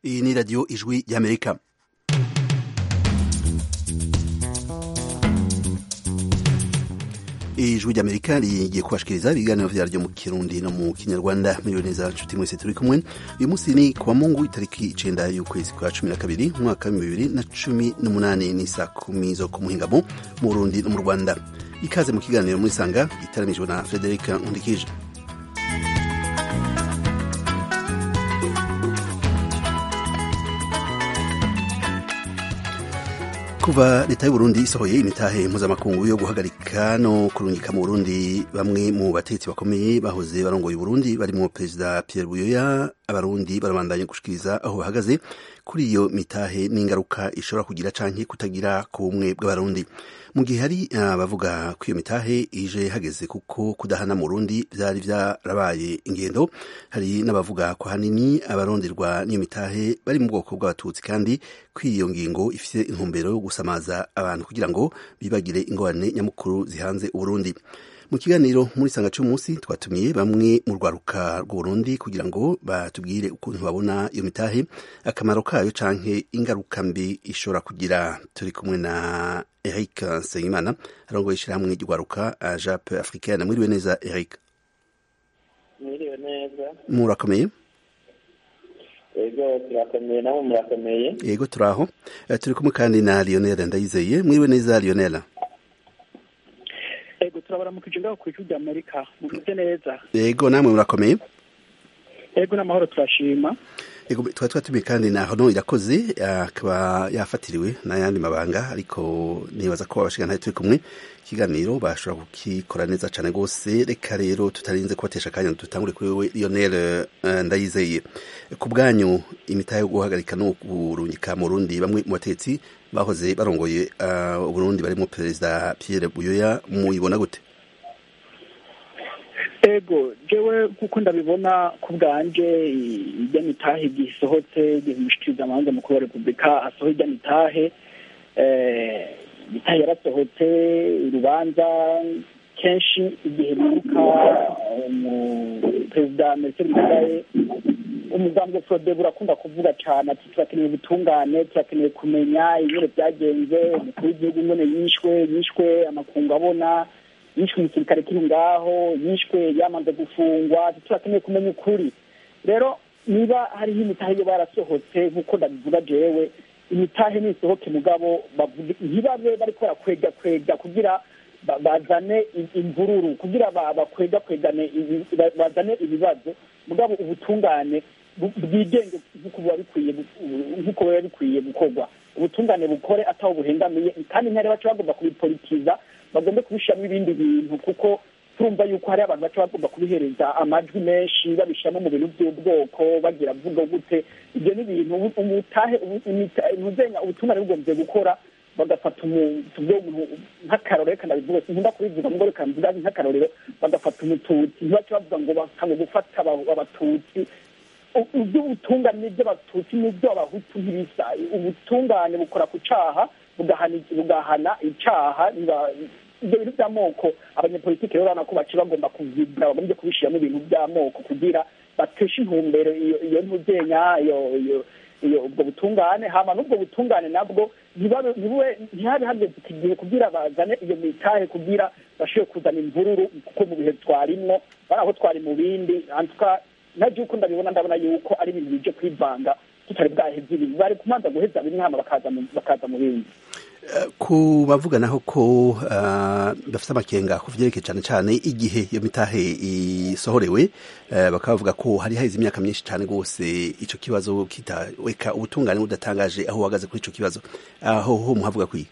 iyi ni radiyo ijwi ry'amerika ijwi ry'amerika rigiye kubashikiriza ibiganiro vyaryo mu kirundi no mu kinyarwanda miliyoni za nshuti mwese turi kumwe uyu munsi ni kuwa mungu itariki icenda y'ukwezi kwa cumi na kabiri umwaka w'ibihumbi bibiri na cumi n'umunani ni saa kumi zo ku muhingamo mu burundi no mu rwanda ikaze mu kiganiro muri sanga gitaranijwe na frederic nkundikije kuva leta y'uburundi isohoye imitahe mpuzamakungu yo guhagarika no kurungika mu burundi bamwe mu batetsi bakomeye bahoze barongoye uburundi barimo perezida pierre buyoya abarundi barabandanya gushikiriza aho bahagaze kuri iyo mitahe n'ingaruka ishobora kugira canke kutagira ku bumwe bw'abarundi mu gihe hari abavuga ko iyo mitahe ije hageze kuko kudahana mu burundi vyari vyarabaye ingendo hari n'abavuga ko hanini abaronderwa n'iyo mitahe bari mu bwoko bw'abatutsi kandi ko iyo ngingo ifise intumbero yo gusamaza abantu kugira ngo bibagire ingorane nyamukuru zihanze uburundi mu kiganiro muri sanga cy'umunsi twatumiye bamwe mu rwaruka rw'uburundi kugira ngo batubwire ukuntu babona iyo mitahe akamaro kayo canke ingaruka mbi ishobora kugira turi kumwe na eric nsengimana arongoye ishyirahamwe ry'urwaruka jape africaine mwiriwe neza eric mwiriwe neza murakomeye yego turakomeye namwe murakomeye yego turaho turi kumwe kandi na lionel ndayizeye mwiriwe neza lionel yego turabaramukije ngaho ku ijwi ry'amerika mumeze neza yego namwe murakomeye yego n'amahoro turashima yego twari twatumiye kandi na hono irakoze akaba yafatiriwe n'ayandi mabanga ariko nibaza ko abashikana turi kumwe ikiganiro bashobora kukikora neza cyane rwose reka rero tutarinze kubatesha akanya dutangure kuri wewe lionel ndayizeye ku bwanyu imitahe yo guhagarika no kurungika mu rundi bamwe mu batetsi bahoze barongoye uburundi barimo perezida pierre buyoya muyibona gute ego jewe kuko ndabibona ku bwanje ijya mitahe gisohotse gimushikiriza amanza mukuru wa repubulika asohoye ijya mitahe mitahe yarasohotse urubanza kenshi igihe bibuka perezida merkel ndadaye umugambi frode burakunda kuvuga cyane ati turakeneye ubutungane turakeneye kumenya ibintu byagenze umukuru w'igihugu nyine yishwe yishwe amakungu abona yishwe umusirikare kiri ngaho yishwe yamaze gufungwa turakeneye kumenya ukuri rero niba hariho imitahe yo barasohotse nk'uko ndabivuga jewe imitahe nisohoke mugabo ntibabe bariko barakwega kwega kugira bazane imvururu kugira bakwega kwegane bazane ibibazo mugabo ubutungane bwigenge nk'uko biba bikwiye nk'uko biba bikwiye gukorwa ubutungane bukore ataho buhengamiye kandi ntihari baca bagomba kubipolitiza bagombe kubishyiramo ibindi bintu kuko turumva yuko hari abantu baca bagomba kubihereza amajwi menshi babishyiramo mu bintu by'ubwoko bagira vuga gute ibyo ni ibintu umutahe ntuzenya ubutungane bugombye gukora bagafata umuntu nk'akarorero reka ndabivuga sinkunda kubivuga ngo reka mvuga nk'akarorero bagafata umututsi ntibace bavuga ngo bakanga gufata abatutsi iby'ubutungane n'iby'abatutsi n'iby'abahutu ntibisa ubutungane bukora ku caha bugahana icaha ibyo bintu by'amoko abanyepolitiki rero urabona ko baci bagomba kuvibwa bagombye kubishyiramo ibintu by'amoko kugira bateshe intumbero iyo ntuzenya iyo ubwo butungane hama n'ubwo butungane nabwo ntihabe hageze iki gihe kugira bazane iyo mitahe kugira bashobore kuzana imvururu kuko mu bihe twarimwo bari aho twari mu bindi nta by'uko ndabibona ndabona yuko ari ibintu bije kwivanga tutari bwaheze ibintu bari kumanza guheza bimwe hama bakaza mu bindi ku bavuga naho ko bafite amakenga ku vyerekeye cyane cyane igihe iyo mitahe isohorewe bakaba bavuga ko hari haheze imyaka myinshi cyane rwose ico kibazo kitaweka ubutungane budatangaje aho uhagaze kuri ico kibazo aho ho muhavuga kwiye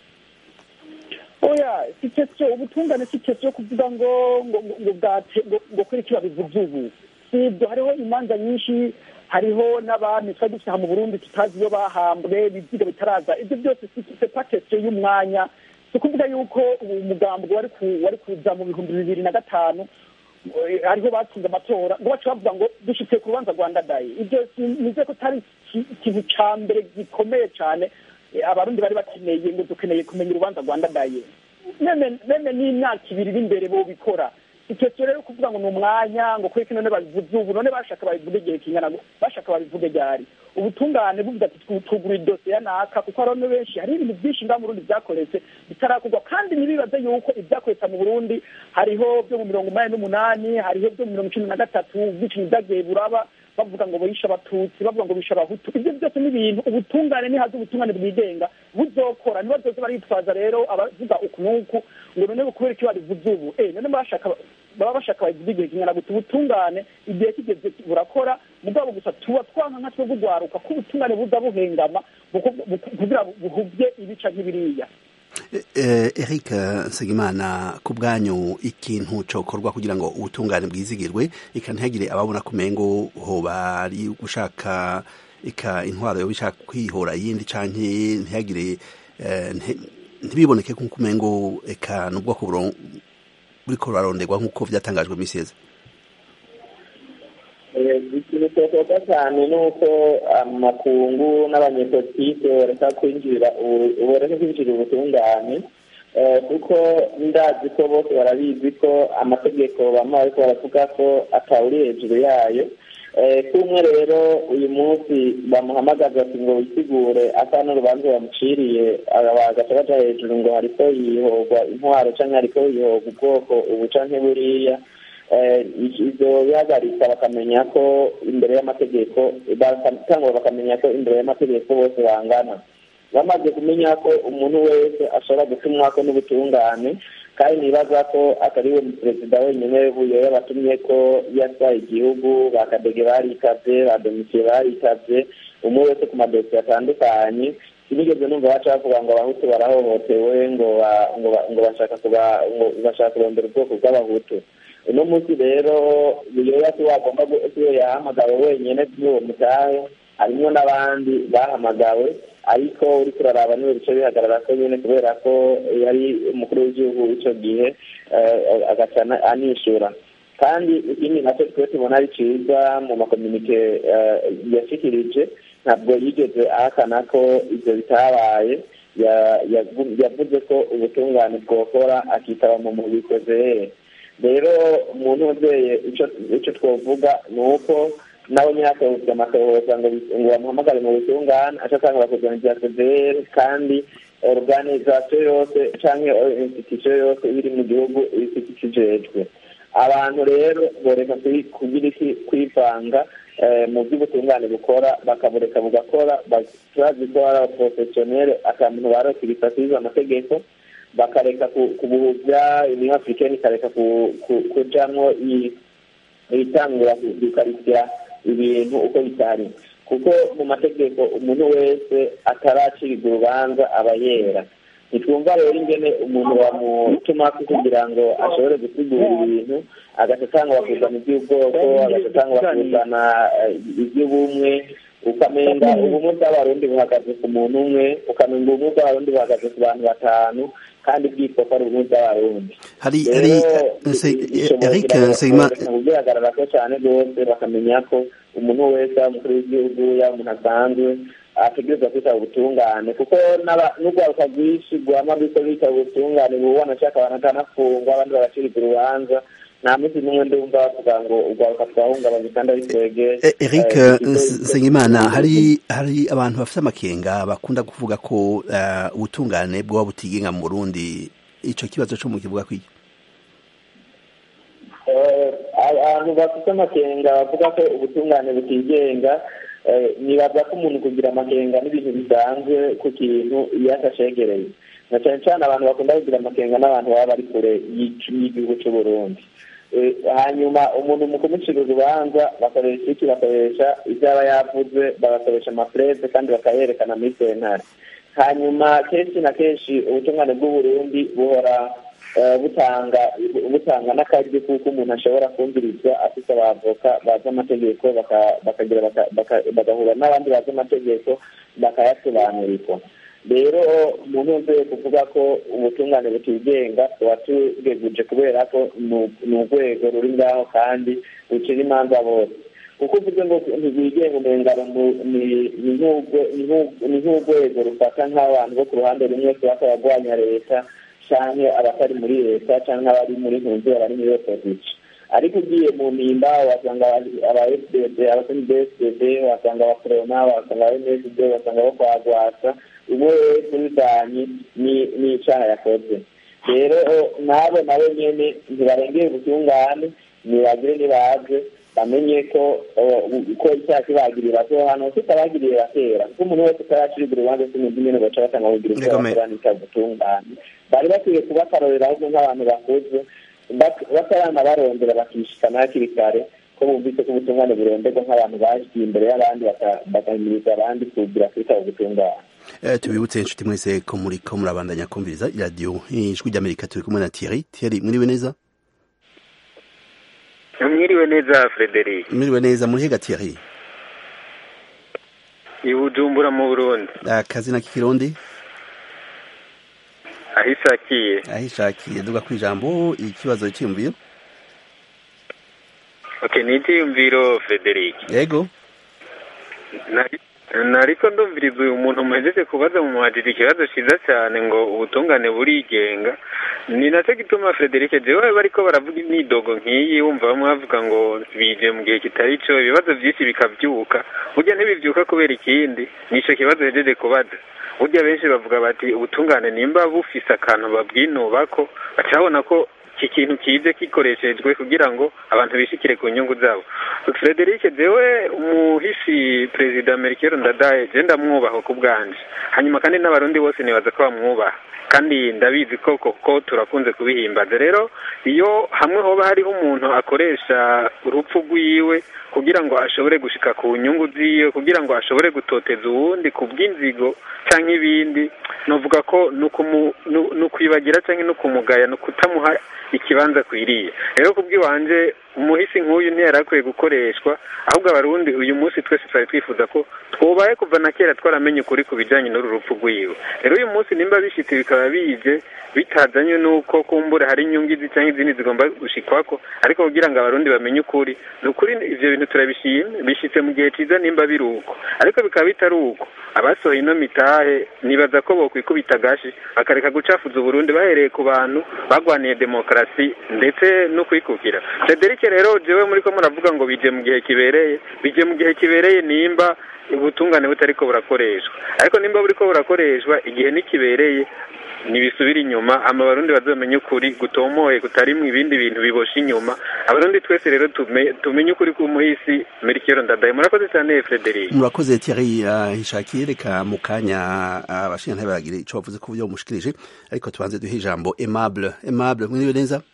oya si question ubutungane si question yo kuvuga ngo ngo ngo bwate ngo kuri iki babivuze ubu si ibyo hariho imanza nyinshi hariho n'abami twari dufite mu burundi tutazi iyo bahambwe biziga bitaraza ibyo byose si pakesiyo y'umwanya si ukuvuga yuko ubu mugambo wari kuza mu bihumbi bibiri na gatanu ariho batsinze amatora ngo baca bavuga ngo dushyitse ku rubanza rwa ndadaye ibyo nize ko atari ikintu cya mbere gikomeye cyane abarundi bari bakeneye ngo dukeneye kumenya urubanza rwa ndadaye meme n'imyaka ibiri iri imbere bo bikora ikesiyo rero kuvuga ngo ni umwanya ngo kuri none babivuze ubu none bashaka babivuge igihe kingana bashaka babivuge ryari ubutungane buvuga ati tugura idosiye naka kuko hari benshi hari ibintu byinshi ngaha mu Burundi byakoretse bitarakorwa kandi ntibibaze yuko ibyakoretse mu Burundi hariho byo mu mirongo umunani n'umunani hariho byo mu mirongo icumi na gatatu ubwicanyi bwagiye buraba bavuga ngo bishe abatutsi bavuga ngo bishe abahutu ibyo byose ni ibintu ubutungane nihaze ubutungane bwigenga buzokora ntibazoze baritwaza rero abavuga uku n'uku ngo none kubera icyo babivuze ubu eh none bashaka baba bashaka babivuze igihe kingana guta ubutungane igihe kigeze burakora mugabo gusa tuba twanka nka twe bugwaruka ko ubutungane buza buhengama kugira buhubye ibica nk'ibiriya Eric Nsengimana ku bwanyu ikintu cokorwa kugira ngo ubutungane bwizigirwe ika ntihagire ababona kumengo hoba ari gushaka ika intwaro yo bishaka kwihora yindi canke ntihagire ntibiboneke nk'uko umengo eka n'ubwoko buriko buraronderwa nk'uko vyatangajwe misi yeze ikintu cyokorwa cyane ni uko amakungu n'abanyepolitike boreka kwinjira boreka kwinjira ubutungane kuko ndazi ko bose barabizi ko amategeko bamwe bariko baravuga ko atawuri hejuru yayo kumwe rero uyu munsi bamuhamagaza ati ngo wisigure asa n'urubanza bamuciriye bagaca baja hejuru ngo hariko yihogwa intwaro canke hariko yihogwa ubwoko ubu canke buriya ibyo bihagarika bakamenya ko imbere y'amategeko cyangwa bakamenya ko imbere y'amategeko bose bangana bamaze kumenya ko umuntu wese ashobora gutumwa ko n'ubutungane kandi nibaza ko atari we perezida wenyine buyoye batumye ko yatwaye igihugu bakadege barikabye ba domisiye barikabye umwe wese ku madosiye atandukanye sinigeze numva baca bavuga ngo abahutu barahohotewe ngo ngo bashaka bashaka kurondera ubwoko bw'abahutu uno munsi rero biyoya si wagomba siwe yahamagawe wenyine by'uwo mutahe harimo n'abandi bahamagawe ariko uri kuraraba niwe bice bihagarara ko nyine kubera ko yari umukuru w'igihugu icyo gihe agaca anishura kandi ikindi nacyo twe tubona ari cyiza mu makominike yashikirije ntabwo yigeze ahakana ko ibyo bitabaye yavuze ko ubutungane bwokora akitaba mu mubikoze rero umuntu uzeye icyo twavuga ni uko nawe nyirakoze amatohoza ngo bamuhamagare mu butungane aca asanga bakuzana ibya fpr kandi organizasiyo yose cyangwa institusiyo yose iri mu gihugu ifite ikijejwe abantu rero boreka kugira iki kwivanga mu by'ubutungane bukora bakabureka bugakora bazi ko ari abaporofesiyoneri akantu barokirifasize amategeko bakareka kubuhubya union africaine ikareka kujamwo itangura gukarikira ibintu uko bitari kuko mu mategeko umuntu wese ataracirwa urubanza aba yera ntitwumva rero ingene umuntu bamutuma kugira ngo ashobore gusigura ibintu agaca atanga bakuzana iby'ubwoko agaca atanga bakuzana iby'ubumwe ukamenga ubumwe bw'abarundi buhagaze ku muntu umwe ukamenga ubumwe bw'abarundi buhagaze ku bantu batanu kandi bwitwa ko ari ubumwe bw'abarundi hari hari Eric Nsengimana bigaragara ko cyane rwose bakamenya ko umuntu wese yaba umukuru w'igihugu yaba umuntu asanzwe ategereza kwitaba ubutungane kuko n'urwaruka rwinshi rwama rwiko bitaba ubutungane bubona ashaka abantu akanafungwa abandi bagacirwa urubanza nta munsi n'umwe ndumva bavuga ngo urwaruka twahungabanye kandi ari twege Eric Nsengimana hari hari abantu bafite amakenga bakunda kuvuga ko ubutungane bwaba butigenga mu Burundi ico kibazo co mu kivuga kwiki abantu bafite amakenga bavuga ko ubutungane butigenga nibaza ko umuntu kugira amakenga n'ibintu bisanzwe ku kintu iyo atashegereye na cyane cyane abantu bakunda kugira amakenga n'abantu baba bari kure y'igihugu cy'u Burundi hanyuma umuntu mu kumucira urubanza bakoresha iki bakoresha ibyo aba yavuze bagakoresha amafureze kandi bakayerekana muri sentare hanyuma kenshi na kenshi ubutungane bw'uburundi buhora butanga butanga n'akaryo kuko umuntu ashobora kumvirizwa afite abavoka bazi amategeko bakagira bagahura n'abandi bazi amategeko bakayasobanurirwa rero umuntu wese kuvuga ko ubutungane butigenga tuba tubweguje kubera ko ni urwego ruri ngaho kandi rucira imanza bose kuko uvuze ngo ntibwigenga umengano ni nk'urwego rufata nk'abantu bo ku ruhande rumwe tuba turarwanya leta canke abatari muri leta canke abari muri ntunzi abari muri opposition ariko ugiye mu mpimba wasanga aba fdd abasoni bfdd wasanga abakorona wasanga aba msd wasanga abo kwa gwasa umwe wese bivanye n'icaha yakoze rero nabo nabo nyene ntibarengeye ubutungane nibagire nibaze bamenye ko ko icyaha kibagirira so hano tutabagirira kera kuko umuntu wese utaracirwa urubanza sinzi nyene baca batanga kugira icyo bakora n'icyaha ubutungane bari bakwiye kubakarorera ahubwo nk'abantu bakuze batarana barondera bakishikana hakiri kare ko bumvise ko ubutungane buronderwa nk'abantu bagiye imbere y'abandi bagahimiriza abandi kugira kwitaba ubutungane tubibutse inshuti mwese ko muri ko murabandanya kumviriza iradiyo ijwi ry'amerika turi kumwe na thierry thierry mwiriwe neza mwiriwe neza frederic mwiriwe neza muri hega thierry i bujumbura mu burundi akazina k'ikirundi aho ishakiye aho ishakiye duga ku ijambo ikibazo cyiyumviro ok ni icyiyumviro frederic yego nariko ndumviriza uyu muntu muhejeje kubaza mu muhajiri ikibazo cyiza cyane ngo ubutungane burigenga ni nacyo gituma frederic jewe bariko baravuga imyidogo nk'iyi wumva bamwe bavuga ngo bije mu gihe kitari cyo ibibazo byinshi bikabyuka burya ntibibyuka kubera ikindi nico kibazo hejeje kubaza burya benshi bavuga bati ubutungane nimba bufise akantu babwinubako baca babona ko iki kintu kije gikoreshejwe kugira ngo abantu bishikire ku nyungu zabo frederic jewe umuhisi perezida merikero ndadaye je ndamwubaha ku bwanje hanyuma kandi n'abarundi bose nibaza ko bamwubaha kandi ndabizi ko koko turakunze kubihimbaza rero iyo hamwe hoba hariho umuntu akoresha urupfu rwiwe kugira ngo ashobore gushika ku nyungu ziwe kugira ngo ashobore gutoteza uwundi ku bw'inzigo cyangwa ibindi novuga ko ni ukwibagira cyangwa ni ukumugaya ni ukutamuha ikibanza akwiriye rero kubw'iwanje umuhisi nk'uyu ntiyari akwiye gukoreshwa ahubwo abarundi uyu munsi twese twari twifuza ko twubaye kuva na kera twaramenye ukuri ku bijyanye n'uru rupfu rw'iwe rero uyu munsi nimba bishyitse bikaba bije bitazanye n'uko kumbura hari inyungu izi cyangwa izindi zigomba gushikwako ariko kugira ngo abarundi bamenye ukuri ni ukuri ibyo bintu turabishimye bishyitse mu gihe cyiza nimba biri uko ariko bikaba bitari uko abasohoye ino mitahe nibaza ko bokwikubita agashi bakareka gucafuza uburundi bahereye ku bantu bagwaniye demokarasi ndetse no kwikukira frederic rero jewe muri ko muravuga ngo bije mu gihe kibereye bije mu gihe kibereye nimba ubutungane butariko burakoreshwa ariko nimba buriko burakoreshwa igihe nikibereye ntibisubira inyuma ama abarundi bazamenye ukuri gutomoye kutarimwo ibindi bintu bibosha inyuma abarundi twese rero tumenye ukuri k'umuhisi merikero ndadaye murakoze cyane frederic murakoze thierry hishakiye reka mu kanya abashinga bagire ico bavuze ku buryo bumushikirije ariko tubanze duhe ijambo aimable aimable mwiriwe neza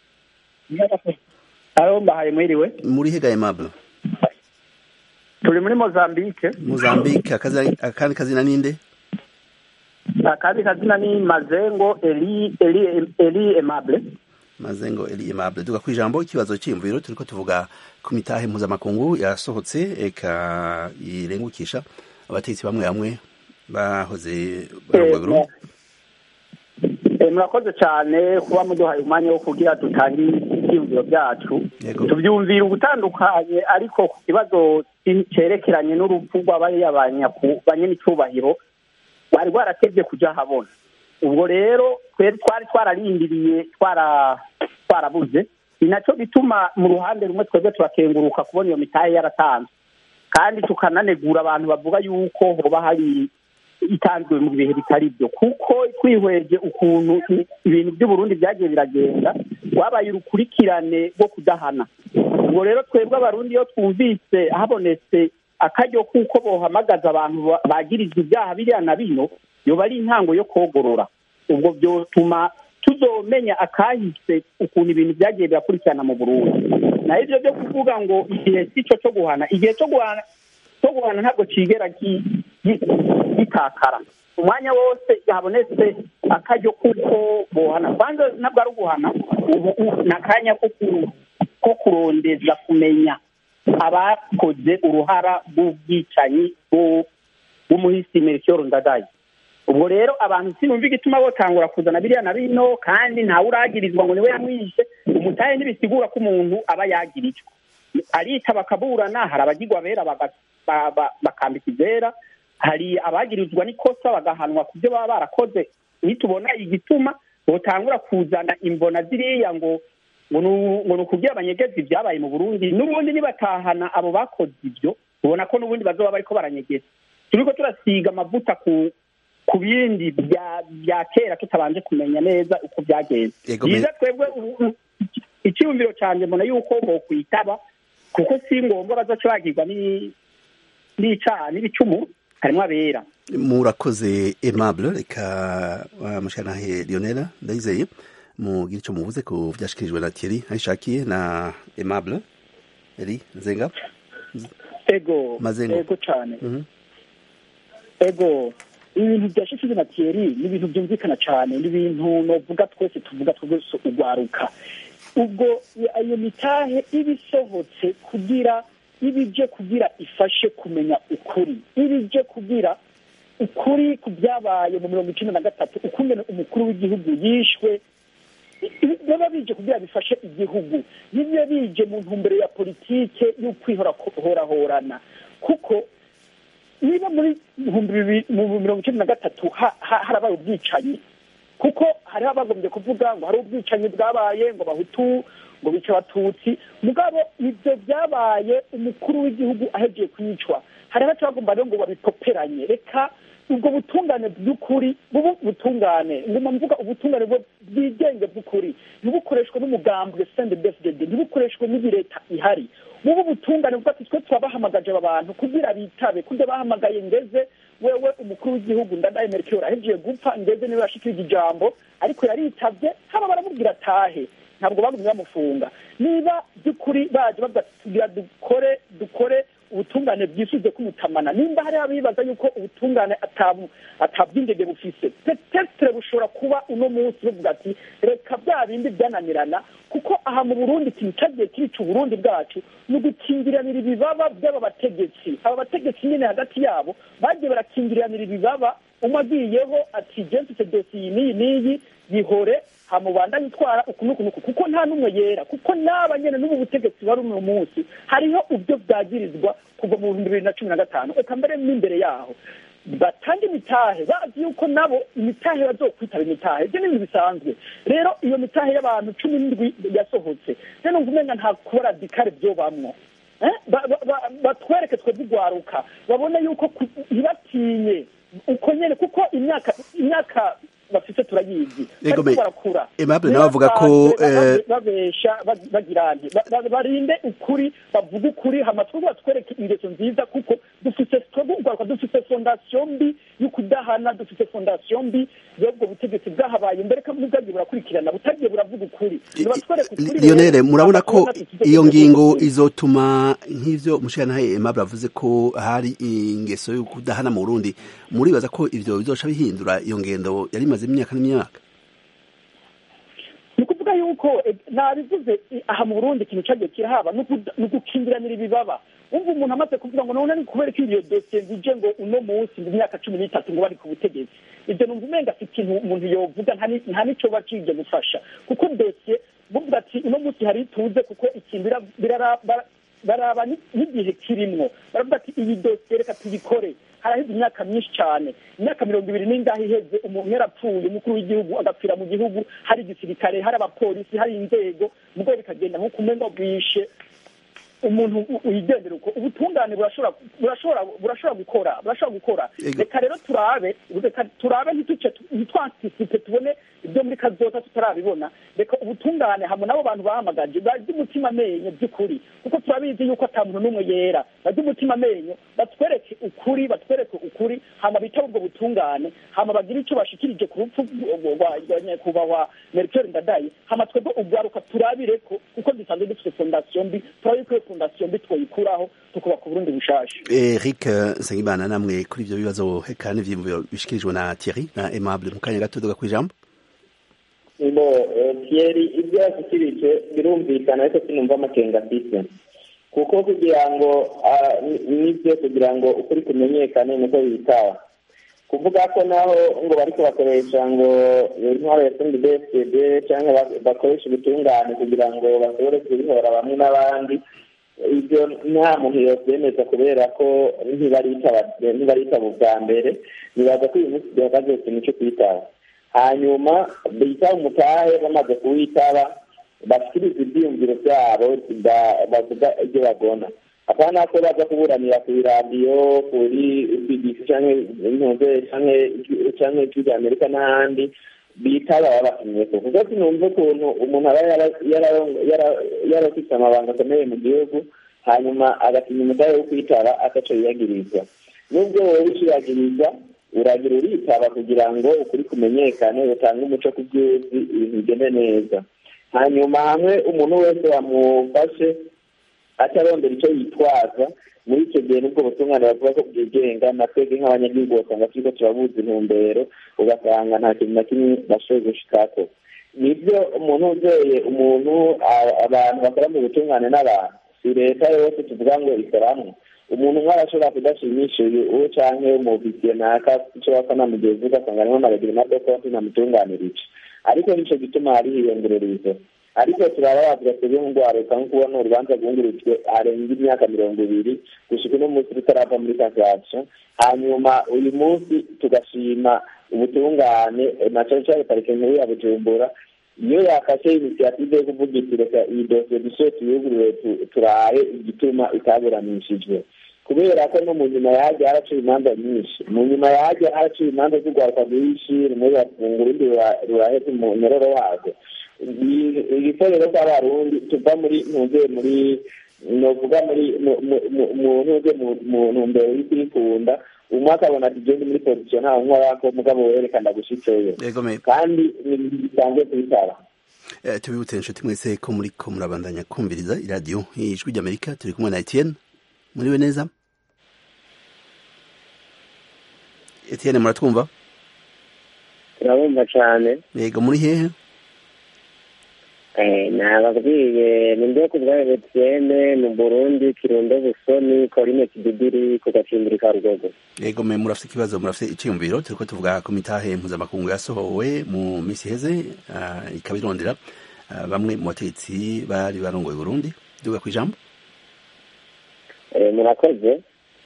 aro mbahaye mwiriwe muri hega aimable turi muri mozambique mozambique akandi kazina ninde akandi kazina ni mazengo eli eli eli emable mazengo eli emable duga ku ijambo ikibazo cy'imviro turiko tuvuga ku mitahe mpuzamakungu yasohotse eka irengukisha abategetsi bamwe bamwe bahoze barongoye Burundi murakoze cyane kuba muduhaye umwanya wo kugira dutange ibyiyumviro byacu tubyumvira ubutandukanye ariko ku kibazo cyerekeranye n'urupfu rw'abariya banyamicubahiro bari rwaratebye kujya ahabona ubwo rero twari twararindiriye twarabuze ni nacyo bituma mu ruhande rumwe twebwe turakenguruka kubona iyo mitahe yaratanzwe kandi tukananegura abantu bavuga yuko hoba hari itanzwe mu bihe bitari byo kuko twihweje ukuntu ibintu by'uburundi byagiye biragenda wabaye urukurikirane rwo kudahana ubwo rero twebwe abarundi iyo twumvise habonetse akaryo kuko bohamagaza abantu bagirizwa ibyaha biriya na bino yoba ari intango yo kogorora ubwo byotuma tuzomenya akahise ukuntu ibintu byagiye birakurikirana mu burundi naho ibyo byo kuvuga ngo igihe si cyo cyo guhana igihe cyo guhana cyo guhana ntabwo kigera gitakara umwanya wose habonetse akaryo kuko bohana kwanza ntabwo ari uguhana ubu ni akanya ko kurondeza kumenya abakoze uruhara rw'ubwicanyi bw'umuhisi merikiyoro ndadaye ubwo rero abantu sinumva igituma botangura kuzana biriya na bino kandi ntawe uragirizwa ngo niwe yamwishe umutahe ntibisigura ko umuntu aba yagirijwe arita bakaburana hari abagirwa bera bakambika izera hari abagirizwa n'ikosa bagahanwa ku byo baba barakoze nitubona igituma botangura kuzana imbona ziriya ngo ngo nu- ngo ni ukugira abanyegezi ibyabaye mu burundi n'ubundi nibatahana abo bakoze ibyo ubona ko n'ubundi bazoba bariko baranyegeza turiko turasiga amavuta ku ku bindi bya bya kera tutabanje kumenya neza uko byagenze Ego, me- byiza twebwe ubu- ubu- icyiyumviro canje mbona yuko bokwitaba kuko si ngombwa bazoca bagirwa ni- n'icaha n'ibicumu harimwo abera murakoze aimable reka wa mushanahe lionel ndayizeye mugire icyo muvuze ku byashikirijwe na thierry ayishakiye na aimable eri nzenga ego Mazengo. ego cane Mhm. ego ibintu bya shikizi na Thierry ni ibintu byumvikana cyane ni ibintu novuga twese tuvuga twese ugwaruka ubwo iyo mitahe iba isohotse kugira iba ije kugira ifashe kumenya ukuri iba ije kugira ukuri ku byabaye mu mirongo icenda na gatatu ukungene umukuru w'igihugu yishwe baba bije kugira bifashe igihugu nibyo bije mu ntumbero ya politike y'ukwihorahorana kuko niba muri ibihumbi bibiri mu mirongo icyenda na gatatu ha- ha- harabaye ubwicanyi kuko hariho abagombye kuvuga ngo hari ubwicanyi bwabaye ngo bahutu ngo bice abatutsi mugabo ibyo byabaye umukuru w'igihugu ahegiye kwicwa hariho abagomba rero ngo babipoperanye reka ubwo butungane bw'ukuri bubu butungane nguma mvuga ubutungane bwo bwigenge bw'ukuri ntibukoreshwe n'umugambwe sendebefdede ntibukoreshwe n'iyi leta ihari bubu butungane bwo ati twe twabahamagaje aba bantu kugira bitabe kurya bahamagaye ngeze wewe umukuru w'igihugu ndadaye merikiyoro ahegiye gupfa ngeze niwe yashikirije ijambo ariko yaritavye haba baramubwira atahe ntabwo bagumye bamufunga niba by'ukuri baje bavuga ati tugira dukore dukore ubutungane bwisuze kumutamana nimba hari abibaza yuko ubutungane atabu atabwingege bufise petetre bushobora kuba uno munsi buvuga ati reka bya bindi byananirana kuko aha mu burundi ikintu cyagiye kirica uburundi bwacu ni ugukingiranira ibibaba by'aba bategetsi aba bategetsi nyine hagati yabo bagiye barakingiriranira ibibaba umwe agiyeho ati jensise dosiye n'iyi n'iyi yihore hamubandanye itwara uku n'uku n'uku kuko nta n'umwe yera kuko n'aba nyene n'ubu butegetsi bari uno munsi hariho ubyo bwagirizwa kuva mu bihumbi bibiri na cumi na gatanu eka mbere n'imbere yaho batanga imitahe bazi yuko nabo imitahe bazokwitaba imitahe ibyo ni ibintu bisanzwe rero iyo mitahe y'abantu cumi n'indwi yasohotse rero numva umenga nta kuba radikare byobamwo Eh? Ba- ba- ba- batwereke twe dugwaruka babone yuko ku- ntibatinye uko nyene kuko imyaka imyaka bafite turayizi Yego, bariko me- barakura Aimable nawe avuga ko, Ntibasanzwe eh, babesha bag- bagira nti Ba- ba- barinde ukuri bavuge ukuri hama twebwe batwereke ingeso nziza kuko dufite twebwe ugwaruka dufite fondasiyo mbi y'ukudahana dufite fondasiyo mbi y'ubwo butegetsi bwahabaye mbere ko bwagiye burakurikirana butagiye buravuga ukuri nibatwereke ukuri lionel rero, murabona hama ko tubona tukize iyo kuvuga ngingo ukuri. izotuma nk'ivyo mushanahe aimable avuze ko hari ingeso yo kudahana mu burundi muribaza ko ivyo bizoca bihindura iyo ngendo yari imaze imyaka n'imyaka ni ukuvuga yuko eh, nabivuze eh, aha mu burundi ikintu cyagiye kirahaba ni ukuda- ni ugukingiranira ibibaba wumva umuntu amaze kuvuga ngo none ni kubera ko iyo dosiye zije ngo uno munsi mu myaka cumi n'itatu ngo bari ku butegetsi ibyo numva umenga si ikintu umuntu yovuga nta ni- nta n'ico bacije gufasha kuko dosiye buvuga ati uno munsi hari ituze kuko ikintu bira- birara- bara- baraba ni- n'igihe kirimwo baravuga ati iyi dosiye reka tuyikore haraheze imyaka myinshi cyane imyaka mirongo ibiri n'ingahe iheze umuntu yarapfuye umukuru w'igihugu agapfira mu gihugu hari igisirikare hari abapolisi hari inzego mugabo bikagenda nk'uko umenga bwishe umuntu wigendera uko ubutungane burashobora burashobora burashobora gukora burashobora gukora Ego. reka rero turabe reka turabe ntituce ntitwantisipe tubone ibyo muri kazoza tutarabibona reka ubutungane hamwe n'abo bantu bahamagaje barya umutima amenyo by'ukuri kuko turabizi yuko ata muntu n'umwe yera barya umutima amenyo batwereke ukuri batwereke ukuri hama bitaba ubwo butungane hama bagire icyo bashikirije ku rupfu rwa- rwa rwa nyakubahwa merikeri ndadaye hama twebwe ubwaruka turabire ko kuko dusanzwe dufite fondasiyo mbi turabe ko iyo fondasiyo mbi twoyikuraho tukubaka uburundi bushasha eric nsengimana namwe kuri ivyo bibazo eka n'ivyiyumviro bishikirijwe na thierry na aimable mu kanya gato duga kw'ijambo ngo eh, Thierry ibyo yashyikirije birumvikana ariko sinumva amakenga afite kuko kugira ngo ah, ni- nibyo kugira ngo ukuri kumenyekane niko bitaho kuvuga ko naho ngo bariko bakoresha ngo intwaro ya sindi bfd cyangwa ba- bakoresha ubutungane kugira ngo bashobore kubihora bamwe n'abandi ibyo nta muntu yobyemeza kubera ko ntibaritaba ntibaritaba ubwa mbere nibaza ko uyu munsi duhagaze ku kintu cyo kwitaho hanyuma bita umutahe bamaze kuwitaba bashyikiriza ibyiyumviro byabo bavuga ibyo bagona apana ko baza kuburanira ku iradiyo kuri bbc cyangwa intuze cyangwa ijwi rya amerika n'ahandi bitaba babatumye ko kuko sinumva ukuntu umuntu aba yarafite amabanga akomeye mu gihugu hanyuma agatinya umutahe wo kwitaba ataco yiyagirizwa nubwo wowe uciyagiriza uragira uritaba kugira ngo ukuri kumenyekane utange umuco ku byuzi ibintu bigende neza hanyuma hamwe umuntu wese wamufashe atarondera icyo yitwaza muri icyo gihe nubwo butungane bavuga ko bwigenga na twebwe nk'abanyagihugu basanga turiko turabuza intumbero ugasanga nta kintu na kimwe bashoboye gushikako nibyo umuntu uzeye umuntu abantu bakora mu butungane n'abantu si leta yose tuvuga ngo ikoramwo umuntu umwe arashobora kudashimisha uyu uwo canke umufisiye naka ico bapfa namugezi ugasanga arimo aragira na dokonti namutunganirije ariko nico gituma hari hiyongererizo ariko turababaza twebwe nk'urwaruka nko kubona urubanza rwungurutswe arenga imyaka mirongo ibiri gushika uno munsi rutarava muri kasation hanyuma uyu munsi tugashima ubutungane na cane cane parike nkuru ya bujumbura iyo yafashe inisiyative yo kuvuga iti reka iyi dosiye dushoye tuyugurure turaye igituma itaburanishijwe kubera ko no mu nyuma yahagiye haraciye imanza nyinshi mu nyuma yahagiye haraciye imanza z'urwaruka rwinshi rumwe rurafunga urundi ruraheze mu nyororo warwo igikorero cy'abarundi tuva muri ntuze muri novuga muri mu ntuze mu ntumbero y'ukwikunda umwe akabona ati genda muri pozisiyo ntawe nkorako mugabo werekana gushitseyo kandi ni ibintu bisanzwe kubitaba tubibutse inshuti mwese ko muri ko murabandanya kumviriza iradiyo ijwi ry'amerika turi kumwe na etienne muriwe neza etienne muratwumva turabumva cyane yego muri hehe nababwiye ni mbe ku bwa etienne mu burundi kirundo busoni korine kididiri ku gacimbiri ka rugogo yego me murafite ikibazo murafite icyiyumviro turiko tuvuga ku mitahe mpuzamakungu yasohowe mu minsi iheze ikaba irondera bamwe mu bategetsi bari barongoye burundi duga ku ijambo murakoze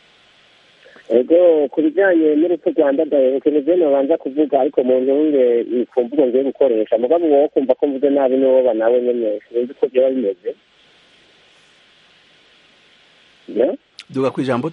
ego ku bijyanye n'urupfu rwanda daheruke nivyo nobanza kuvuga ariko mu ntunge ku mvugo ngiye gukoresha mugabo wowe kumva ko mvuze nabi n'uwoba nawe nyene sinzi uko vyoba bimeze duga ku ijambo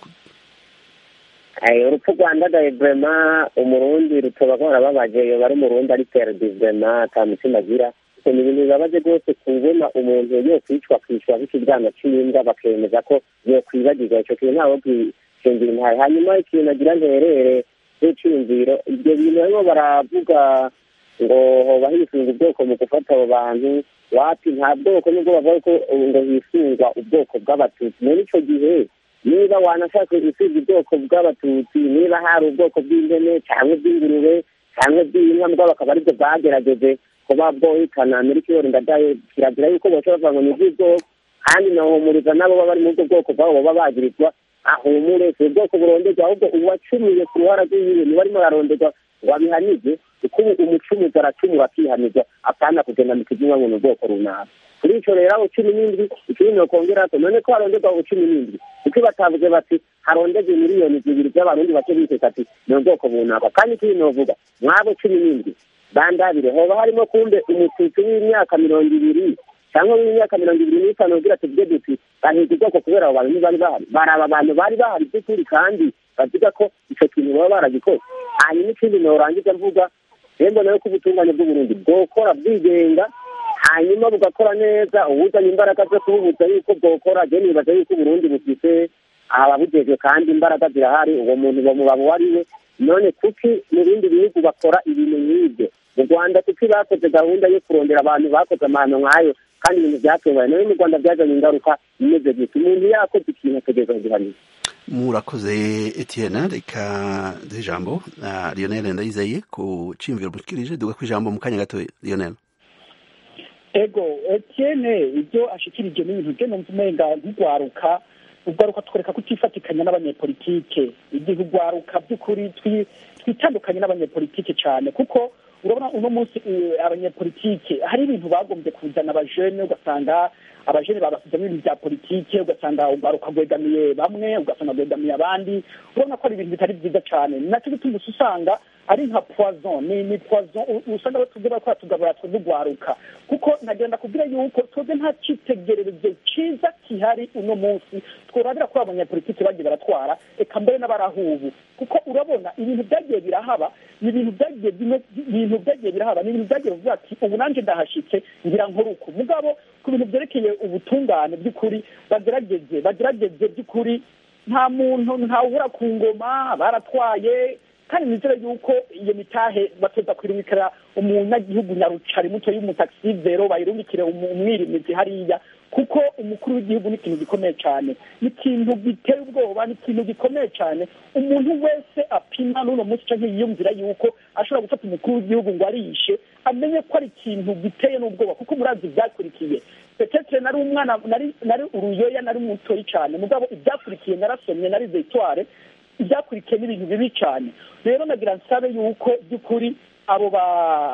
urupfu rwanda daye vrema umurundi rutoba rwarababaje yoba ari umurundi ari perdi vrema ata mutima agira ni ibintu bibabaje rwose kubona umuntu yokwicwa kwicwa nk'ikiryana c'imbwa bakemeza ko yokwibagirwa ico kintu ntawe shingiro ntayo hanyuma ikintu nagira nterere n'iciyumviro ibyo bintu barimo baravuga ngo hoba hisunga ubwoko mu gufata abo bantu wapi nta bwoko nubwo bavuga ko ngo hisungwa ubwoko bw'abatutsi muri ico gihe niba wanashaka gusiga ubwoko bw'abatutsi niba hari ubwoko bw'ihene cyangwa bw'ingurube cyangwa bw'inka mbwa bakaba aribwo bwagerageje kuba bwohitana muri kiyori ndadaye kiragira yuko boca bavuga ngo ni iby'ubwoko kandi nahumuriza nabo baba bari muri ubwo bwoko bwabo baba bagirizwa ahumure si ubwoko buronderwa ahubwo uwacumiye ku ruhara rw'iyiwe niwe arimo araronderwa ngo abihanirwe kuko ubu umucumuzi aracumura akihanirwa apana kugenda mu kizinywa ngo ni ubwoko runaka kuri ico rero abo cumi n'indwi ikindi nokongerako none ko haronderwa abo cumi n'indwi kuko batavuze bati haronderwe miliyoni zibiri z'abarundi bake biteka ati ni ubwoko bunaka kandi ikindi novuga mwabo cumi n'indwi bandabire hoba harimo kumbe umututsi w'imyaka mirongo ibiri cyangwa w'imyaka mirongo ibiri n'itanu ugira tuvuge duti bahiga ubwoko kubera abo bantu ntibari bahari baraba abantu bari bahari by'ukuri kandi bavuga ko icyo kintu baba baragikoze hanyuma ikindi norangiza mvuga rero nayo ko ubutungane bw'uburundi bwokora bwigenga hanyuma bugakora neza uwuzanye imbaraga zo kububuza yuko bwokora je nibaza yuko uburundi bufise ababujejwe kandi imbaraga zirahari uwo muntu bamubaba uwo ari we none kuki mu bindi bihugu bakora ibintu nk'ibyo mu rwanda kuki bakoze gahunda yo kurondera abantu bakoze amahano nk'ayo kandi ibintu byatubaye nayo mu rwanda byazanye ingaruka imeze gutya umuntu yakoze ikintu ategereza kugihanira murakoze etienne reka duhe ijambo lionel ndayizeye ku ciyumviro mushikirije duga ku ijambo mu kanya gato lionel ego etienne ibyo ashikirije n'ibintu bye numva umenga nk'urwaruka urwaruka twereka kutifatikanya n'abanyepolitike igihe urwaruka by'ukuri twitandukanye n'abanyepolitike cyane kuko urabona uno munsi abanyepolitike hari ibintu bagombye kuzana abajene ugasanga abajene babasizemo ibintu bya politike ugasanga urwaruka rwegamiye bamwe ugasanga rwegamiye abandi urabona ko ari ibintu bitari byiza cyane ni nacyo gituma usanga ari nka poison ni ni poison usanga batubwira ko batugabura twudugwaruka kuko nagenda kubwira yuko twebwe nta cyitegererezo cyiza kihari uno munsi tworabira ko abanyapolitiki bagiye baratwara eka mbere n'abarahubu kuko urabona ibintu byagiye birahaba ni ibintu byagiye ibintu byagiye birahaba ni ibintu byagiye bivuga ati ubu nanjye ndahashitse ngira nkoruko mugabo ku bintu byerekeye ubutungane by'ukuri bagerageze bagerageze by'ukuri nta muntu ntawubura ku ngoma baratwaye kandi nizere yuko iyo mitahe batoza kwirumikira umunyagihugu nyarucari muto y'umutaxivero bayirumikire umwirimizi hariya kuko umukuru w'igihugu ni ikintu gikomeye cyane ni ikintu giteye ubwoba ni ikintu gikomeye cyane umuntu wese apima n'uno munsi cyangwa yiyumvira yuko ashobora gufata umukuru w'igihugu ngo arishe amenye ko ari ikintu giteye n'ubwoba kuko murazi ibyakurikiye petetre nari umwana nari nari uruyoya nari mutoyi cyane mugabo ibyakurikiye narasomye nari zetware ibyakurikiye n'ibintu bibi cyane rero nagira nsabe yuko by'ukuri abo ba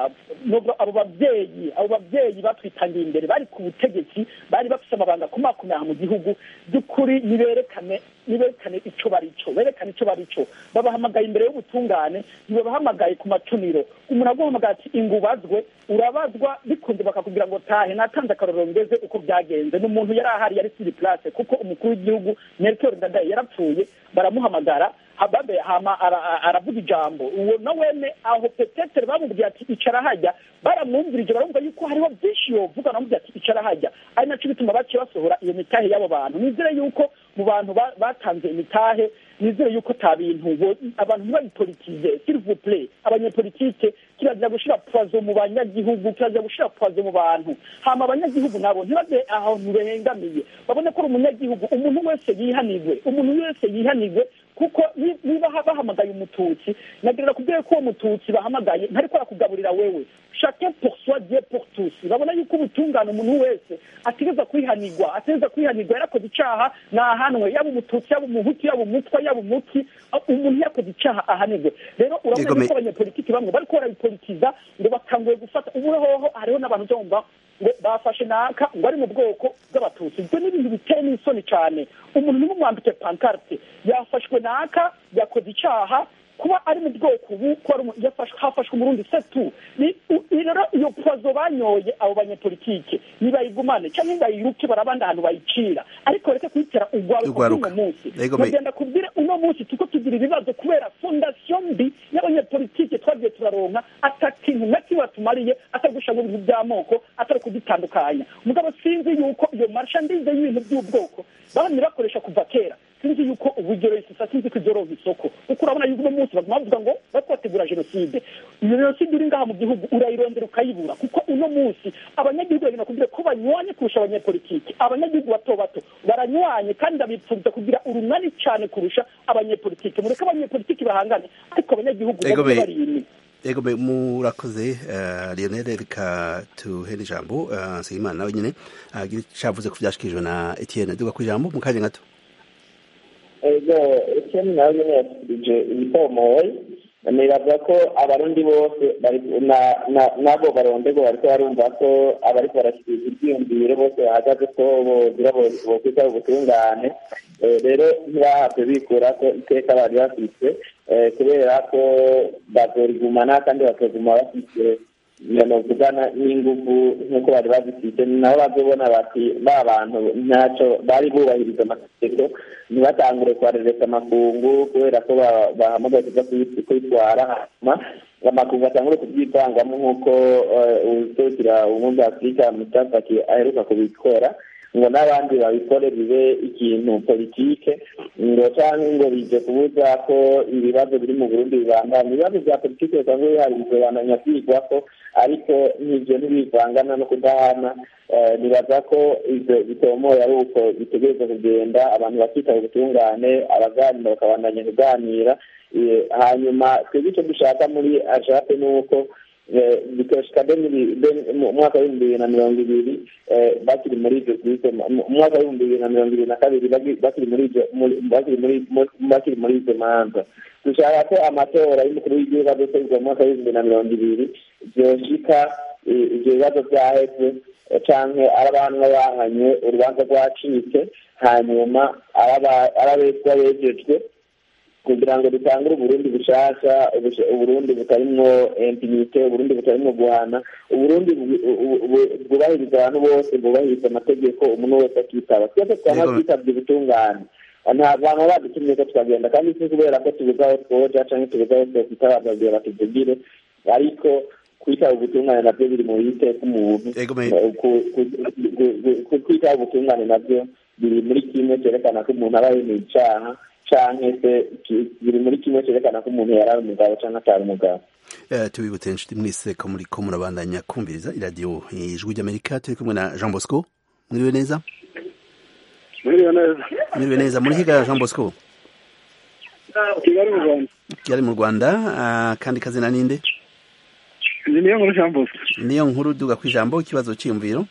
abo babyeyi abo babyeyi batwitangiye imbere bari ku butegetsi bari bafite amabanga kumakumyaha mu gihugu by'ukuri niberekane niberekane icyo bari cyo berekane icyo bari cyo babahamagaye imbere y'ubutungane ntibabahamagaye ku macuniro umuntu aguhamagaye ati ingubazwe urabazwa bikunze bakakubwira ngo tahe natanze akarorero ngeze uko byagenze n'umuntu yari ahari yari siri place kuko umukuru w'igihugu Melchior Ndadaye yarapfuye baramuhamagara hababe hama aravuga ijambo uwo na wene aho petetere bamubwiye ati icara hajya baramwumvirije barumva yuko hariho byinshi yovuga baramubwiye ati icara hajya ari nacyo bituma baciye basohora iyo mitahe y'abo bantu nizere yuko mu bantu batanze imitahe nizere yuko ta bintu abantu ntibabipolitize s'il vous plaît abanyepolitike kirazira gushira poison mu banyagihugu kirazira gushira poison mu bantu hama abanyagihugu nabo ntibaze ahantu behengamiye babone ko ari umunyagihugu umuntu wese yihanigwe umuntu wese yihanigwe kuko niba bahamagaye umututsi nagerera kubwira ko uwo mututsi bahamagaye ntariko arakugaburira wewe chacun pour soi dieu pour tous babona yuko ubutungane umuntu wese ategeza kwihanirwa ategeza kwihanirwa yarakoze icaha nahanwe yaba umututsi yaba umuhutu yaba umutwa yaba umuti umuntu yakoze icaha ahanirwe rero urabona yuko abanyepolitiki bamwe bariko barabipolitiza ngo batanguye gufata ubu hoho hariho n'abantu byumva ngo bafashe naka ngo ari mu bwoko bw'abatutsi ibyo ni ibintu biteye n'isoni cyane umuntu nimumwambike pankarte yafashwe naka yakoze icaha kuba ari mu bwoko ubu hafashwe umurundi setu rero iyo pozo banyoye abo banyepolitike nibayigumane cyangwa nibayiruke barabandi ahantu bayicira ariko reke kuyitera urwaruko uno munsi bagenda kubwira uno munsi tuko tugira ibibazo kubera fondasiyo mbi y'abanyepolitike twagiye turaronka ata kintu na kimwe batumariye atari gushaka ibintu by'amoko atari kudutandukanya mugabo sinzi yuko iyo marshandize y'ibintu by'ubwoko bamwe bakoresha kuva kera sinzi yuko uburyo resisa sinzi ko ibyoronka isoko kuko urabona yuko uno munsi baguma bavuga ngo bariko bategura jenoside iyo jenoside uri ngaha mu gihugu urayirondera ukayibura kuko uno munsi abanyagihugu bagenda kugira ko banywanye kurusha abanyepolitiki abanyagihugu bato bato baranywanye kandi ndabipfuriza kugira urunani cyane kurusha abanyepolitiki mureke abanyepolitiki bahangane ariko abanyagihugu babe bari inyuma ego murakoze lionel reka tuhere ijambo nsengimana nawe nyine agira icavuze ku vyashikirijwe na etienne duga ku ijambo mu kanya gato ego etienne nawe nyine yashyikirije ibitomoye nibaza ko abarundi bose nabo barondego bariko barumva ko abariko barashyikiriza ibyiyumviro bose bahagaze ko bogira bokwita ubutungane rero ntibahabwe bikura ko iteka bari bafise kubera ko bazorigumana kandi bakaguma bafise novugana n'inguvu nk'uko bari bazifite nabo bazobona bati ba bantu ntaco bari bubahiriza amategeko ntibatangure kwarereka amakungu kubera ko bahamagaye kuza kwitwara hanyuma amakungu atangure kubyivangamo nk'uko userukira ubumwe bwa afurika mutafaki aheruka kubikora ngo n'abandi babikore bibe ikintu politike ngo cyangwa ngo bije kubuza ko ibibazo biri mu burundi bibangana ibibazo bya politike bisanzwe bihari bisobananya kwigwa ko ariko nk'ibyo ntibivangana no kudahana nibaza ko ibyo bitomoye ari uko bitegereza kugenda abantu bakitaba ubutungane abaganira bakabandanya kuganira hanyuma twebwe icyo dushaka muri ajape ni uko bikashika mu mwaka w'ibihumbi bibiri na mirongo ibiri bakiri muri ibyo bwite mu mwaka w'ibihumbi bibiri na mirongo ibiri na kabiri bakiri muri ibyo bakiri muri izo manza dushaka ko amatora y'umukuru w'igihugu azoterwa mu mwaka w'ibihumbi na mirongo ibiri byoshika ibyo bibazo byaheze canke ari abantu bahanye urubanza rwacitse hanyuma arabeswa bejejwe kugira ngo dutangure uburundi bushasha uburundi butarimwo impunite uburundi butarimwo guhana uburundi bwubahiriza abantu bose bwubahiriza amategeko umuntu wese akitaba twese twama twitabye ubutungane nta bantu badutumye ko tukagenda kandi si kubera ko tubuze aho twoja canke tubuze aho twokwitaba babwira batuvugire ariko kwitaba ubutungane nabyo biri mu bite k'umuntu kwitaba ubutungane nabyo biri muri kimwe cyerekana ko umuntu aba yemeye icaha canke se biri muri kimwe cyerekana ko umuntu yari ari umugabo canke atari umugabo tubibutse inshuti mwese ko muri ko murabandanya kumviriza iradiyo ijwi ry'amerika turi kumwe na jean bosco mwiriwe neza mwiriwe neza mwiriwe neza muri higa jean bosco kigali mu rwanda kigali mu rwanda kandi kazina ninde ni niyo nkuru jean bosco niyo nkuru duga ku ijambo ikibazo cyiyumviro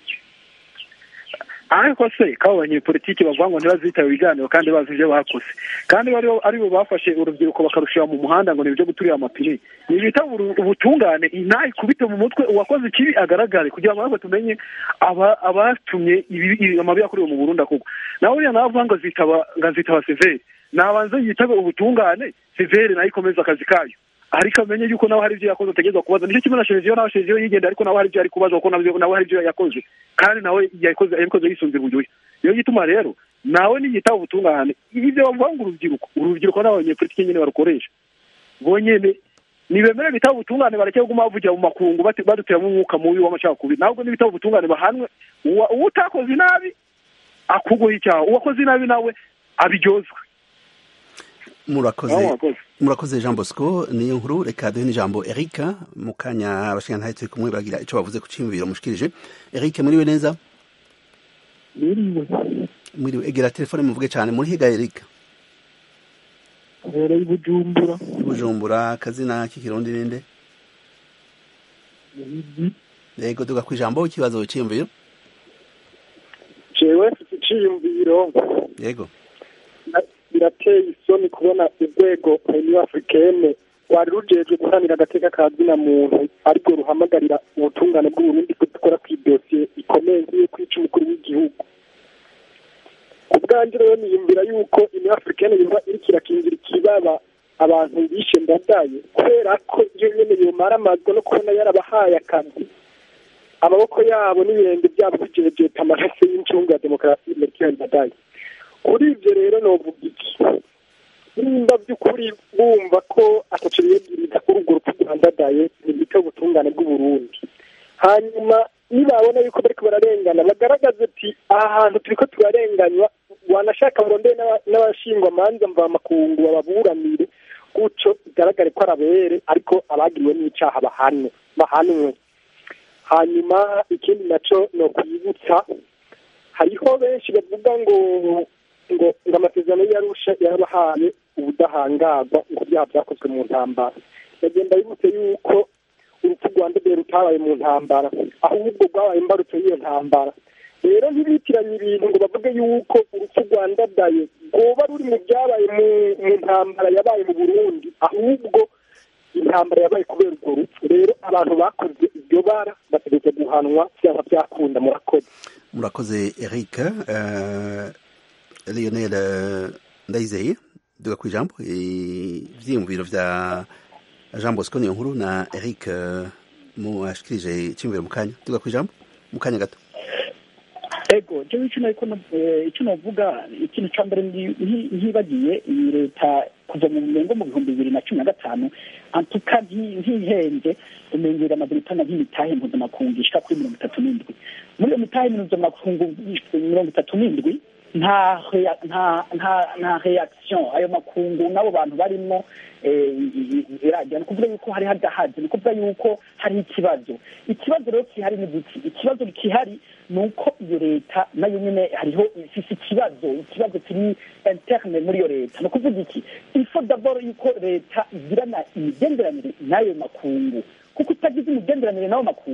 ariko se kabo banyepolitiki bavuga ngo ntibazitaba ibiganiro kandi bazi ibyo bakoze kandi ari bo bafashe urubyiruko bakarushira mu muhanda ngo ni ibyo guturira amapine ni bita ubutungane intayi ikubite mu mutwe uwakoze ikibi agaragare kugira ngo natwe tumenye abatumye amabi yakorewe mu burundi akugwa nawe uriya nawe avuga ngo azitaba ngo azitaba severi nabanze yitabe ubutungane severi nayo ikomeza akazi kayo ariko amenye yuko nawe hari ibyo yakoze ategerezwa kubaza nicyo kimwe na shereziyo nawe shereziyo yigenda ariko nawe hari ibyo ari kubaza kuko nawe hari ibyo yakoze kandi nawe yakoze yabikoze yisunze uburyohe niyo gituma rero nawe niyitaba ubutungane ibyo bavuga ngo urubyiruko urubyiruko n'abanyepolitiki nyine barukoresha bonyene nibemere bitaba ubutungane bareke kuguma bavugira mu makungu baduteramo umwuka mubi w'amacakubiri ntabwo n'ibitaba ubutungane bahanwe uwo utakoze inabi akugwaho icyaha uwakoze inabi nawe abiryozwe murakoze murakoze jean bosco niyo nkuru reka duhe n'ijambo erika mu kanya abashingantahe turi kumwe bagira icyo bavuze ku cyiyumviro mushikirije erike muriwe neza mwiriwe egera telefone muvuge cyane muri higa erika hereye i bujumbura bujumbura akazina k'ikirundi ninde yego duga ku ijambo ikibazo cyiyumviro jewe mfite iciyumviro yego birateye isoni kubona urwego uniyo africaine rwari rujejwe guharanira agateka ka zina muntu ariko ruhamagarira ubutungane bw'uburundi kudakora ku idosiye ikomeye nk'iyo kwica umukuru w'igihugu ku bwanjye rero niyumvira yuko uniyo africaine yoba iriko irakingira ikibaba abantu bishe ndadaye kubera ko iyo nyene yomara amazwa no kubona yarabahaye akazi amaboko yabo n'ibirenge byabo bijejeta amaraso y'incungu ya demokarasi merikiyoni ndadaye kuri ibyo rero novuga iki nimba by'ukuri bumva ko ataco biyegiriza kuri urwo rupfu rwandadaye nibita ubutungane bw'uburundi hanyuma nibabona yuko bariko bararengana bagaragaze ati aha hantu turiko turarenganywa wanashaka burondeye n'abashingwa manza mvamakungu bababuranire gutyo bigaragare ko arabere ariko abagiriwe n'icaha bahanwe bahanwe hanyuma ikindi naco no kwibutsa hariho benshi bavuga ngo ngo ngo amasezerano yarusha yarabahaye ubudahangarwa ngo byaha byakozwe mu ntambara bagenda bibutse yuko urupfu rwa ndege rutabaye mu ntambara ahubwo rwabaye imbarutso y'iyo ntambara rero ntibitiranye ibintu ngo bavuge yuko urupfu rwa ndadaye rwoba ruri mu byabaye mu ntambara yabaye mu burundi ahubwo intambara yabaye kubera urwo rupfu rero abantu bakoze iryo bara bategetse guhanwa byaba byakunda murakoze murakoze eric Lionel Ndayizeye duga ku ijambo ivyiyumviro vya Jean Bosco niyo nkuru na Eric mu ashikirije icyumviro mu kanya duga ku ijambo mu kanya gato ego jewe icyo nariko icyo novuga ikintu ca mbere ntibagiye iyi leta kuva mu mengo mu bihumbi bibiri na cumi na gatanu antuka ntihenze umengera amabiritana nk'imitahe mpuzamakungu ishika kuri mirongo itatu n'indwi muri iyo mitahe mpuzamakungu mirongo itatu n'indwi nta nta nta nta reaction ayo makungu n'abo bantu barimo irajya ni ukuvuga yuko hari hadahaje ni ukuvuga yuko hari ikibazo ikibazo rero kihari ni giki ikibazo kihari ni uko iyo leta nayo nyine hariho ifise ikibazo ikibazo kiri interne muri iyo leta ni ukuvuga iki ifo dabord yuko leta igirana imigenderanire n'ayo makungu kuko utagize imigenderanire n'ayo makungu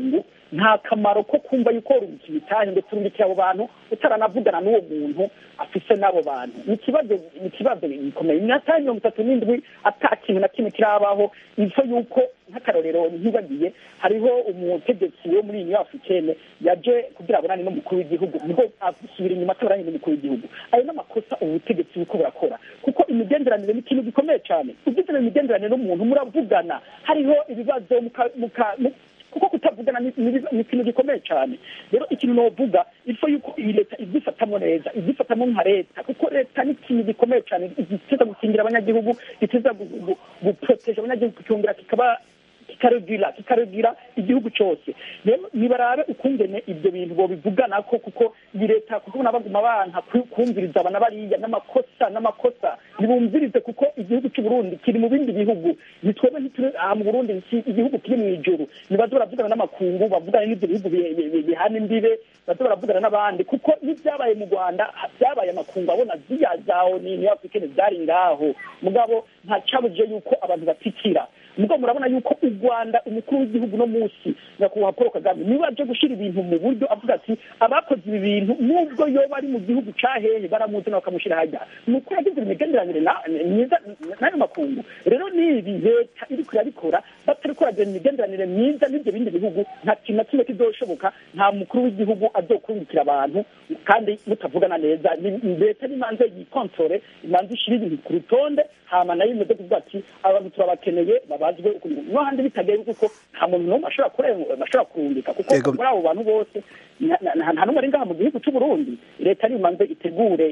nta kamaro ko kumva yuko urungika imitahe ngo turungikire abo bantu utaranavugana n'uwo muntu afise n'abo bantu ni ikibazo ni ikibazo gikomeye imyaka mirongo itatu n'indwi ata kintu na kimwe kirabaho ivyo yuko nk'akarorero ntibagiye hariho umutegetsi wo muri uniyo africaine yaje kugira abonane n'umukuru w'igihugu niho asubira inyuma atoranye n'umukuru w'igihugu ayo n'amakosa ubu butegetsi buko burakora kuko imigenderanire ni ikintu gikomeye cyane ugizwe imigenderanire n'umuntu muravugana hariho ibibazo muka muka kuko kutavugana ni ikintu gikomeye cyane rero ikintu novuga ifo yuko iyi leta ibyifatamo neza ibyifatamo nka leta kuko leta ni ikintu gikomeye cyane giteza gukingira abanyagihugu giteza guproteje abanyagihugu kikongera kikaba kikarugira kikarugira igihugu cyose rero nibarabe ukungene ibyo bintu bobivugana ko kuko iyi leta kuko baguma banka kumviriza abana bariya n'amakosa n'amakosa ntibumvirize kuko igihugu cy'u Burundi kiri mu bindi bihugu nitwebwe ntituri aha mu Burundi igihugu kiri mu ijuru nibaze baravugana n'amakungu bavugana n'ibyo bihugu bihana imbibe baze baravugana n'abandi kuko n'ibyabaye mu Rwanda byabaye amakungu abona ziriya zawo ni ni Africaine zari ngaho mugabo nta cyabuje yuko abantu batikira mugo murabona yuko u Rwanda umukuru w'igihugu no munsi nyakubahwa Paul Kagame niba aje gushyira ibintu mu buryo avuga ati abakoze ibi bintu nubwo yoba ari mu gihugu cahehe baramuzana bakamushyira hajya ni uko yagize imigenderanire myiza n'ayo makungu rero nibi leta iri kurabikora batari kuragira imigenderanire myiza n'ibyo bindi bihugu nta kintu na kimwe kizoshoboka nta mukuru w'igihugu azokurikira abantu kandi mutavugana neza leta n'imanza yikontore imanza ishyira ibintu ku rutonde hama nayo imeze kuvuga ati abantu turabakeneye babazwe no handi bitagenze kuko nta muntu n'umwe ashobora kurenga ashobora kurungika kuko muri abo bantu bose nta n'umwe ari ngaha mu gihugu cy'u Burundi leta nimanze itegure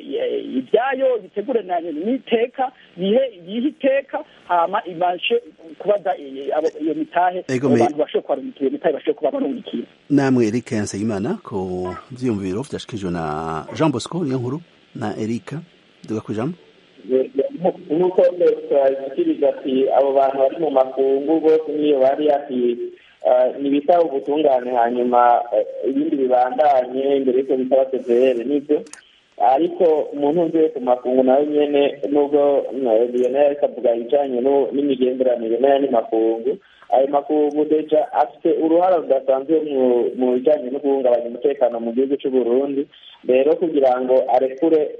ibyayo itegure n'iteka yihe iteka hama ibashe kubaza iyo mitahe abantu bashobora kubarungikira iyo mitahe bashobora kuba barungikira namwe Eric Nsengimana ku vyiyumviro vyashikijwe na Jean Bosco niyo nkuru na Eric duga kwijambo nk'uko twashyikiriza ati abo bantu bari mu makungu bose niyo bari ati ntibitaba ubutungane hanyuma ibindi bibandanye imbere y'uko bitaba severe nibyo ariko umuntu uvuye ku makungu nawe nyine nubwo lionel ariko avuga ibijyanye n'imigenderanire n'ayandi makungu ayo makungu deja afite uruhara rudasanzwe mu bijyanye no guhungabanya umutekano mu gihugu cy'u Burundi rero kugira ngo arekure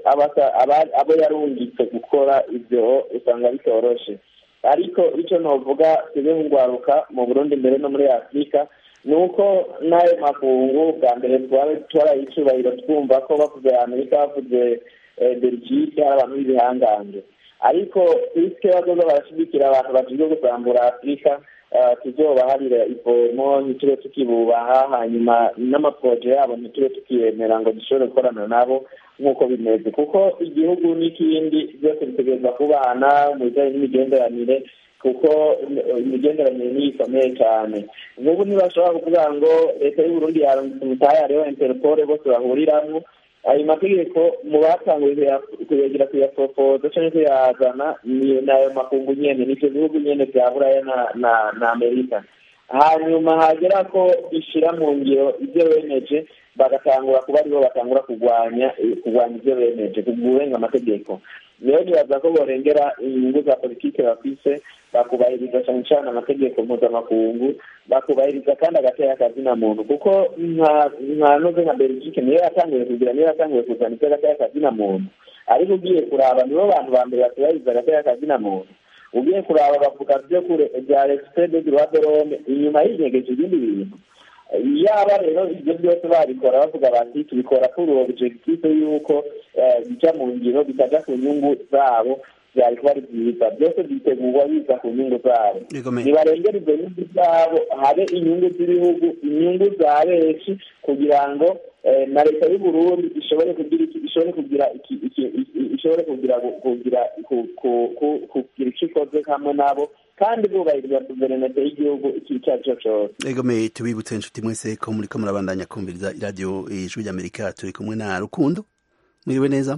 abo yarungitse gukora ibyo usanga bitoroshe ariko icyo navuga tujye nk'urwaruka mu burundi mbere no muri afurika ni uko n'ayo makungu bwa mbere twaraye icyubahiro twumva ko bavuze amerika bavuze belgique hari abantu b'ibihangange ariko twisike bazoza barashyigikira abantu bashinzwe gusambura afurika tuzobaharira ivomo ntitube tukibubaha hanyuma n'amaporoje yabo ntitube tukiyemera ngo dushobore gukorana nabo nk'uko bimeze kuko igihugu n'ikindi byose bitegereza kubana mu bijyanye n'imigenderanire kuko imigenderanire niyo ikomeye cyane nk'ubu ntibashobora kuvuga ngo leta y'uburundi yarungitse umutahe hariho interpole bose bahuriramwo ayo mategeko mu batanguye kuyegera kuyapropoza cyangwa kuyazana ni ayo makungu nyene nivyo bihugu nyene vya buraya na amerika hanyuma hagera ko bishira mu ngiro ivyo bemeje bagatangura kuba aribo batangura kurwanya kurwanya ivyo bemeje kugurenga amategeko rero nibaza ko borengera inyungu za politike bafise bakubahiriza cyane cyane amategeko mpuzamakungu bakubahiriza kandi agatera akazina muntu kuko nka noze nka belgique niyo yatanguye kugira niyo yatanguye kuzana ivyo agatera akazina muntu ariko ugiye kuraba nibo bantu ba mbere batubahiriza agatera akazina muntu ugiye kuraba bavuga vyo kure vya respect de droit de l'homme inyuma y'inyegeje ibindi bintu yaba rero ibyo byose babikora bavuga bati tubikora kuri uwo objectif yuko bija mu ngiro bitaja ku nyungu zabo byari kuba ari byiza byose byitegurwa biza ku nyungu zabo nibarengera izo nyungu zabo habe inyungu z'ibihugu inyungu za benshi kugira ngo na leta y'uburundi ishobore kugira ishobore kugira ishobore kugira kugira kugira icyo ikoze hamwe nabo kandi bubahiriza guverinete y'igihugu icyo ari cyo cyose egome tubibutse inshuti mwese ko muri ko murabandanya kumviriza iradiyo ijwi ry'amerika turi kumwe na rukundo mwiriwe neza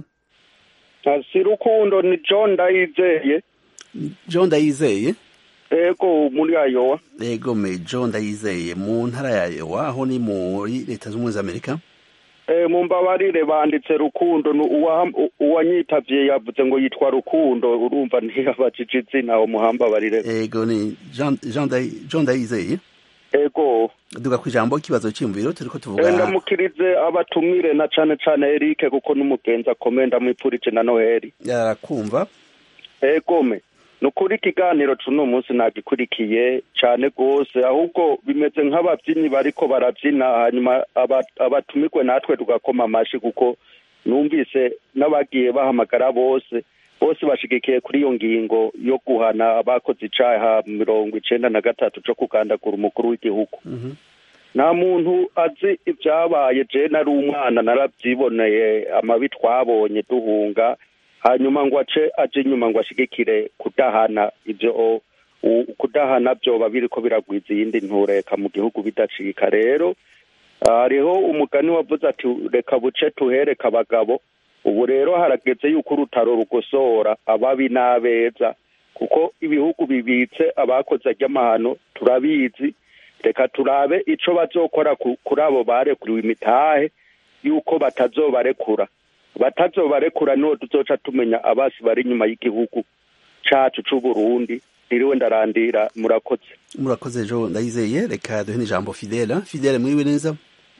si rukundo ni john ndayizeye john ndayizeye ego muri ayowa ego me john ndayizeye mu ntara ya ayowa aho ni muri leta z'ubumwe z'amerika mu mbabarire banditse rukundo uwanyitavye yavuze ngo yitwa rukundo urumva ntiyabajije izina uwo muhambabarire ego ni john ndayizeye ego duga ku ijambo ikibazo cy'imviro turiko tuvuga ndamukirize abatumire na cane cane Eric kuko n'umugenzi akomeye ndamwipfurije na Noheli yarakumva egome ni ukuri ikiganiro c'uno munsi nagikurikiye cane rwose ahubwo bimeze nk'abavyinnyi bariko baravyina hanyuma aba- abatumirwe natwe tugakoma amashi kuko numvise n'abagiye bahamagara bose bose bashigikiye kuri iyo ngingo yo guhana abakoze icaha mirongo icenda na gatatu co kugandagura umukuru w'igihugu nta muntu azi ibyabaye je nari umwana narabyiboneye amabi twabonye duhunga hanyuma ngo ace aje inyuma ngo ashigikire kudahana ibyo u- kudahana byoba biriko biragwiza iyindi ntureka mu gihugu bidacika rero ah, hariho umugani wavuze ati reka buce tuhereka abagabo ubu rero harageze yuko urutaro rugosora ababi n'abeza kuko ibihugu bibitse abakoze ry'amahano turabizi reka turabe ico bazokora ku- kuri abo barekuriwe imitahe yuko batazobarekura batazobarekura niho tuzoca tumenya abasi bari inyuma y'igihugu cacu c'uburundi ntiriwe ndarandira murakoze murakoze ejo ndayizeye reka duhe n'ijambo fidela fidela mwiriwe neza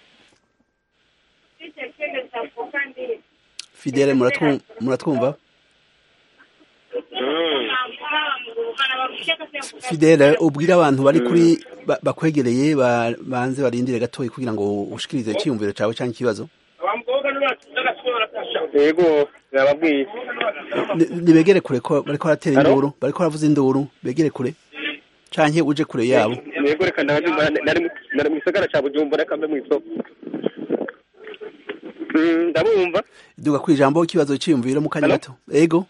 fidela muratwu- muratwumva fidela ubwira abantu bari kuri ba- bakwegereye ba- banze barindire gatoya kugira ngo ushikirize icyiyumviro cawe canke ikibazo yego yababwiye Ni- nibegere kure ko bariko baratera Alo? induru bariko baravuza induru begere kure canke uje kure yabo yego reka ndabajumba nari mu- nari mu gisagara ca bujumbura reka mbe mw'isoko Mm, ndabumva duga ku ijambo ikibazo cyiyumviro mu kanya Alo? gato ego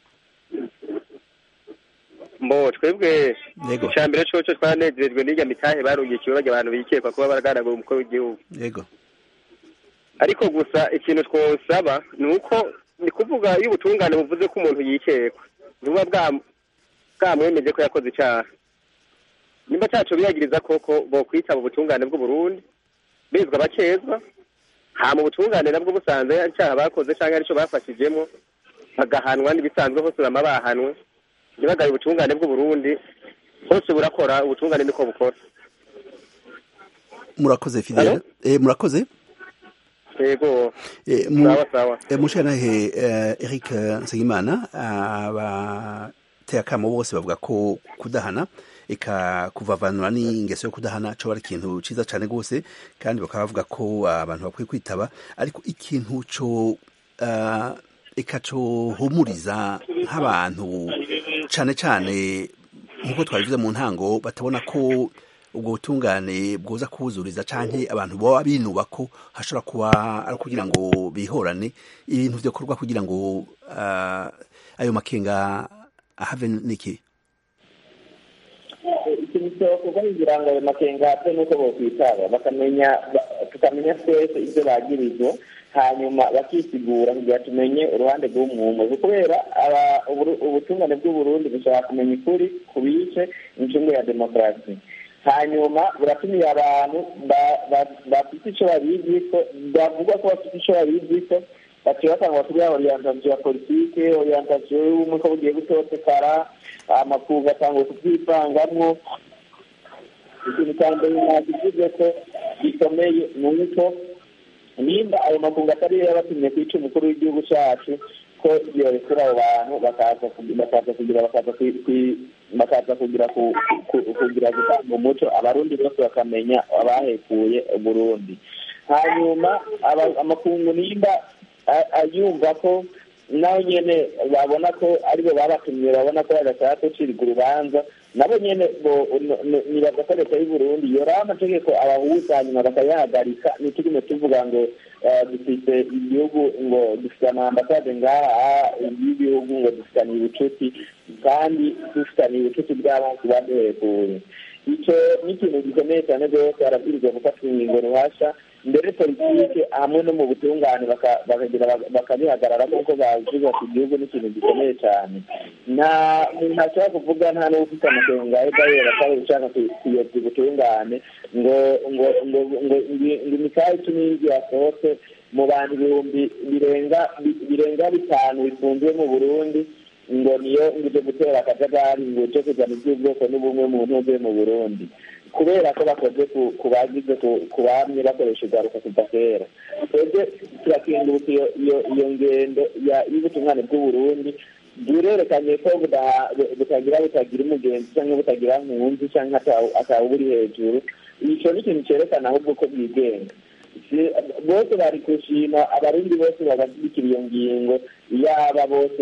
mbo twebwe Yego. icya mbere coco twanezerejwe n'irya mitahe barungikiwe barya abantu bikekwa kuba baraganagura umukuru w'igihugu ego ariko gusa ikintu twosaba ni uko ni kuvuga iyo ubutungane buvuze ko umuntu yikekwa ntibuba bwa- bwamwemeje ko yakoze icyaha nimba cyacu biyagiriza koko bokwitaba ubutungane bw'uburundi bizwa bakezwa hama ubutungane nabwo busanze ari icyaha bakoze cyangwa aricyo bafashijemo bagahanwa n'ibisanzwe hose bama bahanwe ntibagaye ubutungane bw'uburundi hose burakora ubutungane niko bukora murakoze fidela Alo? eh, murakoze yego Eh, mu- sawa sawa eh, mushanahe eh, Eric Nsengimana abateye akamo bose bavuga ko kudahana eka kuvavanura n'ingeso yo kudahana co ari ikintu ciza cane gose kandi bakaba bavuga ko abantu bakwiye kwitaba ariko ikintu co ah, eka cohumuriza nk'abantu cane cane nk'uko twabivuze mu ntango batabona ko ubwo butungane bwoza kuwuzuriza canke abantu baba binuba ko hashobora kuba ari kugira ngo bihorane ibintu vyokorwa kugira ngo ah, ayo makenga ahave niki ikintu cyokorwa kugira ngo ayo makenga apfe nuko bokwitaba bakamenya ba- tukamenya twese ibyo bagirizwa hanyuma bakisigura kugira tumenye uruhande rw'umwumwe kubera aba- uburu- ubutungane bw'uburundi bushobora kumenya ukuri ku bice incungu ya demokarasi hanyuma buratumiye abantu ba- ba- bafite icyo babiziko bavuga ko bafite icyo babiziko baciye batanga kuri ya orientation ya politike orientation y'ubumwe ko bugiye gutotekara amakungu atangwa kubyivangamwo ikintu cya mbere nakivuze ko gikomeye ni uko nimba ayo makungu atari yo yabatumye kwica umukuru w'igihugu cyacu ko yorekura abo bantu bakaza kugi- bakaza kugira bakaza kwi- kwi- bakaza kugira ku- ku- kugira gutanga umuco abarundi bose bakamenya abahekuye uburundi hanyuma aba- amakungu nimba a- ayumva ko naho nyene babona ko aribo babatumye babona ko badashaka gucirwa urubanza nabo nyene bo- n- n- nibaza ko leta y'uburundi yoraho amategeko abahuza hanyuma bakayahagarika ntitugume tuvuga ngo eh, dufite igihugu ngo dufite amambasade ngaha y'ibihugu ngo dufitaniye ubucuti kandi dufitaniye ubucuti bw'abantu baduhekuye icyo ni ikintu gikomeye cyane rwose barabwirizwa gufatwa ingingo ruhasha mbere politike hamwe no mu butungane baka- bakagira bakabihagarara kuko baziza ku gihugu ni ikintu gikomeye cyane nta muntu ashobora kuvuga nta n'ufite amakenga edayeri atari ushaka ku- kuyobya ubutungane ngo ngo ngo ngo ngo imikaya icumi y'inzu yasohotse mu bantu ibihumbi birenga birenga bitanu bifungiwe mu burundi ngo niyo ngo ije gutera akajagari ngo cyo kuzana iby'ubwoko n'ubumwe mu ntuze mu burundi kubera ko bakoze ku bagize ku bamye bakoresha igaruka kuva kera twebwe turakinguruka iyo ngendo y'ubutungane bw'uburundi burerekanye ko butagira butagira umugenzi cyangwa butagira nkunzi cyangwa atawe buri hejuru icyo ni ikintu cyerekana ahubwo ko bwigenga bose bari gushima abarundi bose babashyigikira iyo ngingo yaba bose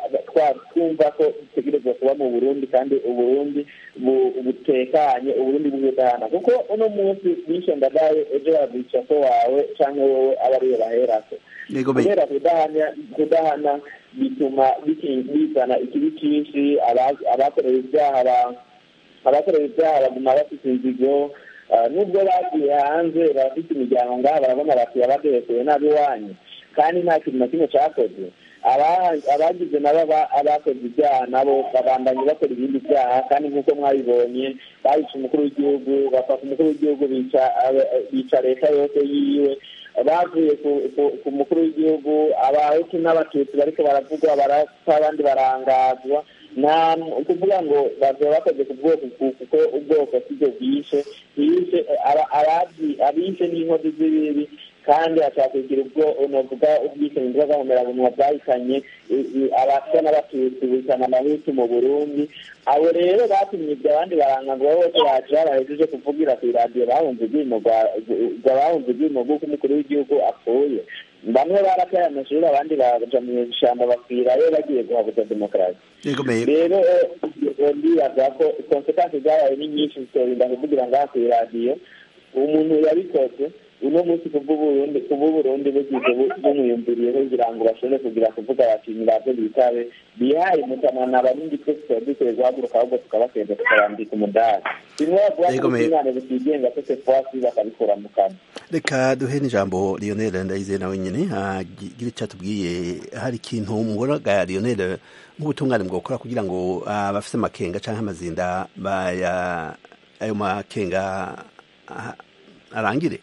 twumva ko dutegerezwa kuba mu burundi kandi uburundi butekanye uburundi bw'ubudahana kuko uno munsi bishe ndadaye ejo babica ko wawe cyangwa wowe aba ariyo baherako kubera kudahana bituma bizana ikibi cyinshi abakorewe ibyaha abakorewe ibyaha baguma bafite inzigo nubwo bagiye hanze bafite imiryango ngaha barabona bati abaderekeye nabi iwanyu kandi nta kintu na kimwe cyakozwe abagize nabo abakoze ibyaha nabo babandanye bakora ibindi byaha kandi nk'uko mwabibonye bayica umukuru w'igihugu bafata umukuru w'igihugu bica leta yose yiwe bavuye ku mukuru w'igihugu abahutu n'abatutsi bariko baravugwa barapfa abandi barangazwa nta kuvuga ngo bazaba bakoze ku bwoko kuko ubwoko sibyo bwishe bishe abishe n'inkozi z'ibibi kandi ashaka kugira ubwo unavuga ubwicanyi bw'agahomerabunwa bwahitanye abaswa n'abatutsi bihitana amahutu mu burundi abo rero batumye ibyo abandi barangagwa bose baje babahejeje kuvugira ku iradiyo bahunze ubwimo bahunze ubwimo bw'uko umukuru w'igihugu apfuye bamwe barataye amashuri abandi baja mu ishyamba bakwirayo bagiye guhabuza demokarasi rero ndibaza ko konsekansi zabaye ni nyinshi zitorinda kuvugira ngaha ku iradiyo umuntu yabikoze uno munsi kubw'uburundi kubw'uburundi bugize bumwiyumviriyeho kugira ngo bashobore kugira kuvuga bati nibavyo bitabe bihaye mutamana abarundi twese tuba dukwiye guhaguruka ahubwo tukabasenda tukarambika umudari bimwe bavuga ko ubutungane butigenga twese twasi bakabikura mu kanwa reka duhe n'ijambo lionel ndayize nawe nyine agira icyo atubwiye hari ikintu mubonaga lionel nk'ubutungane bwokora kugira ngo abafite amakenga cyangwa amazinda baya ayo makenga arangire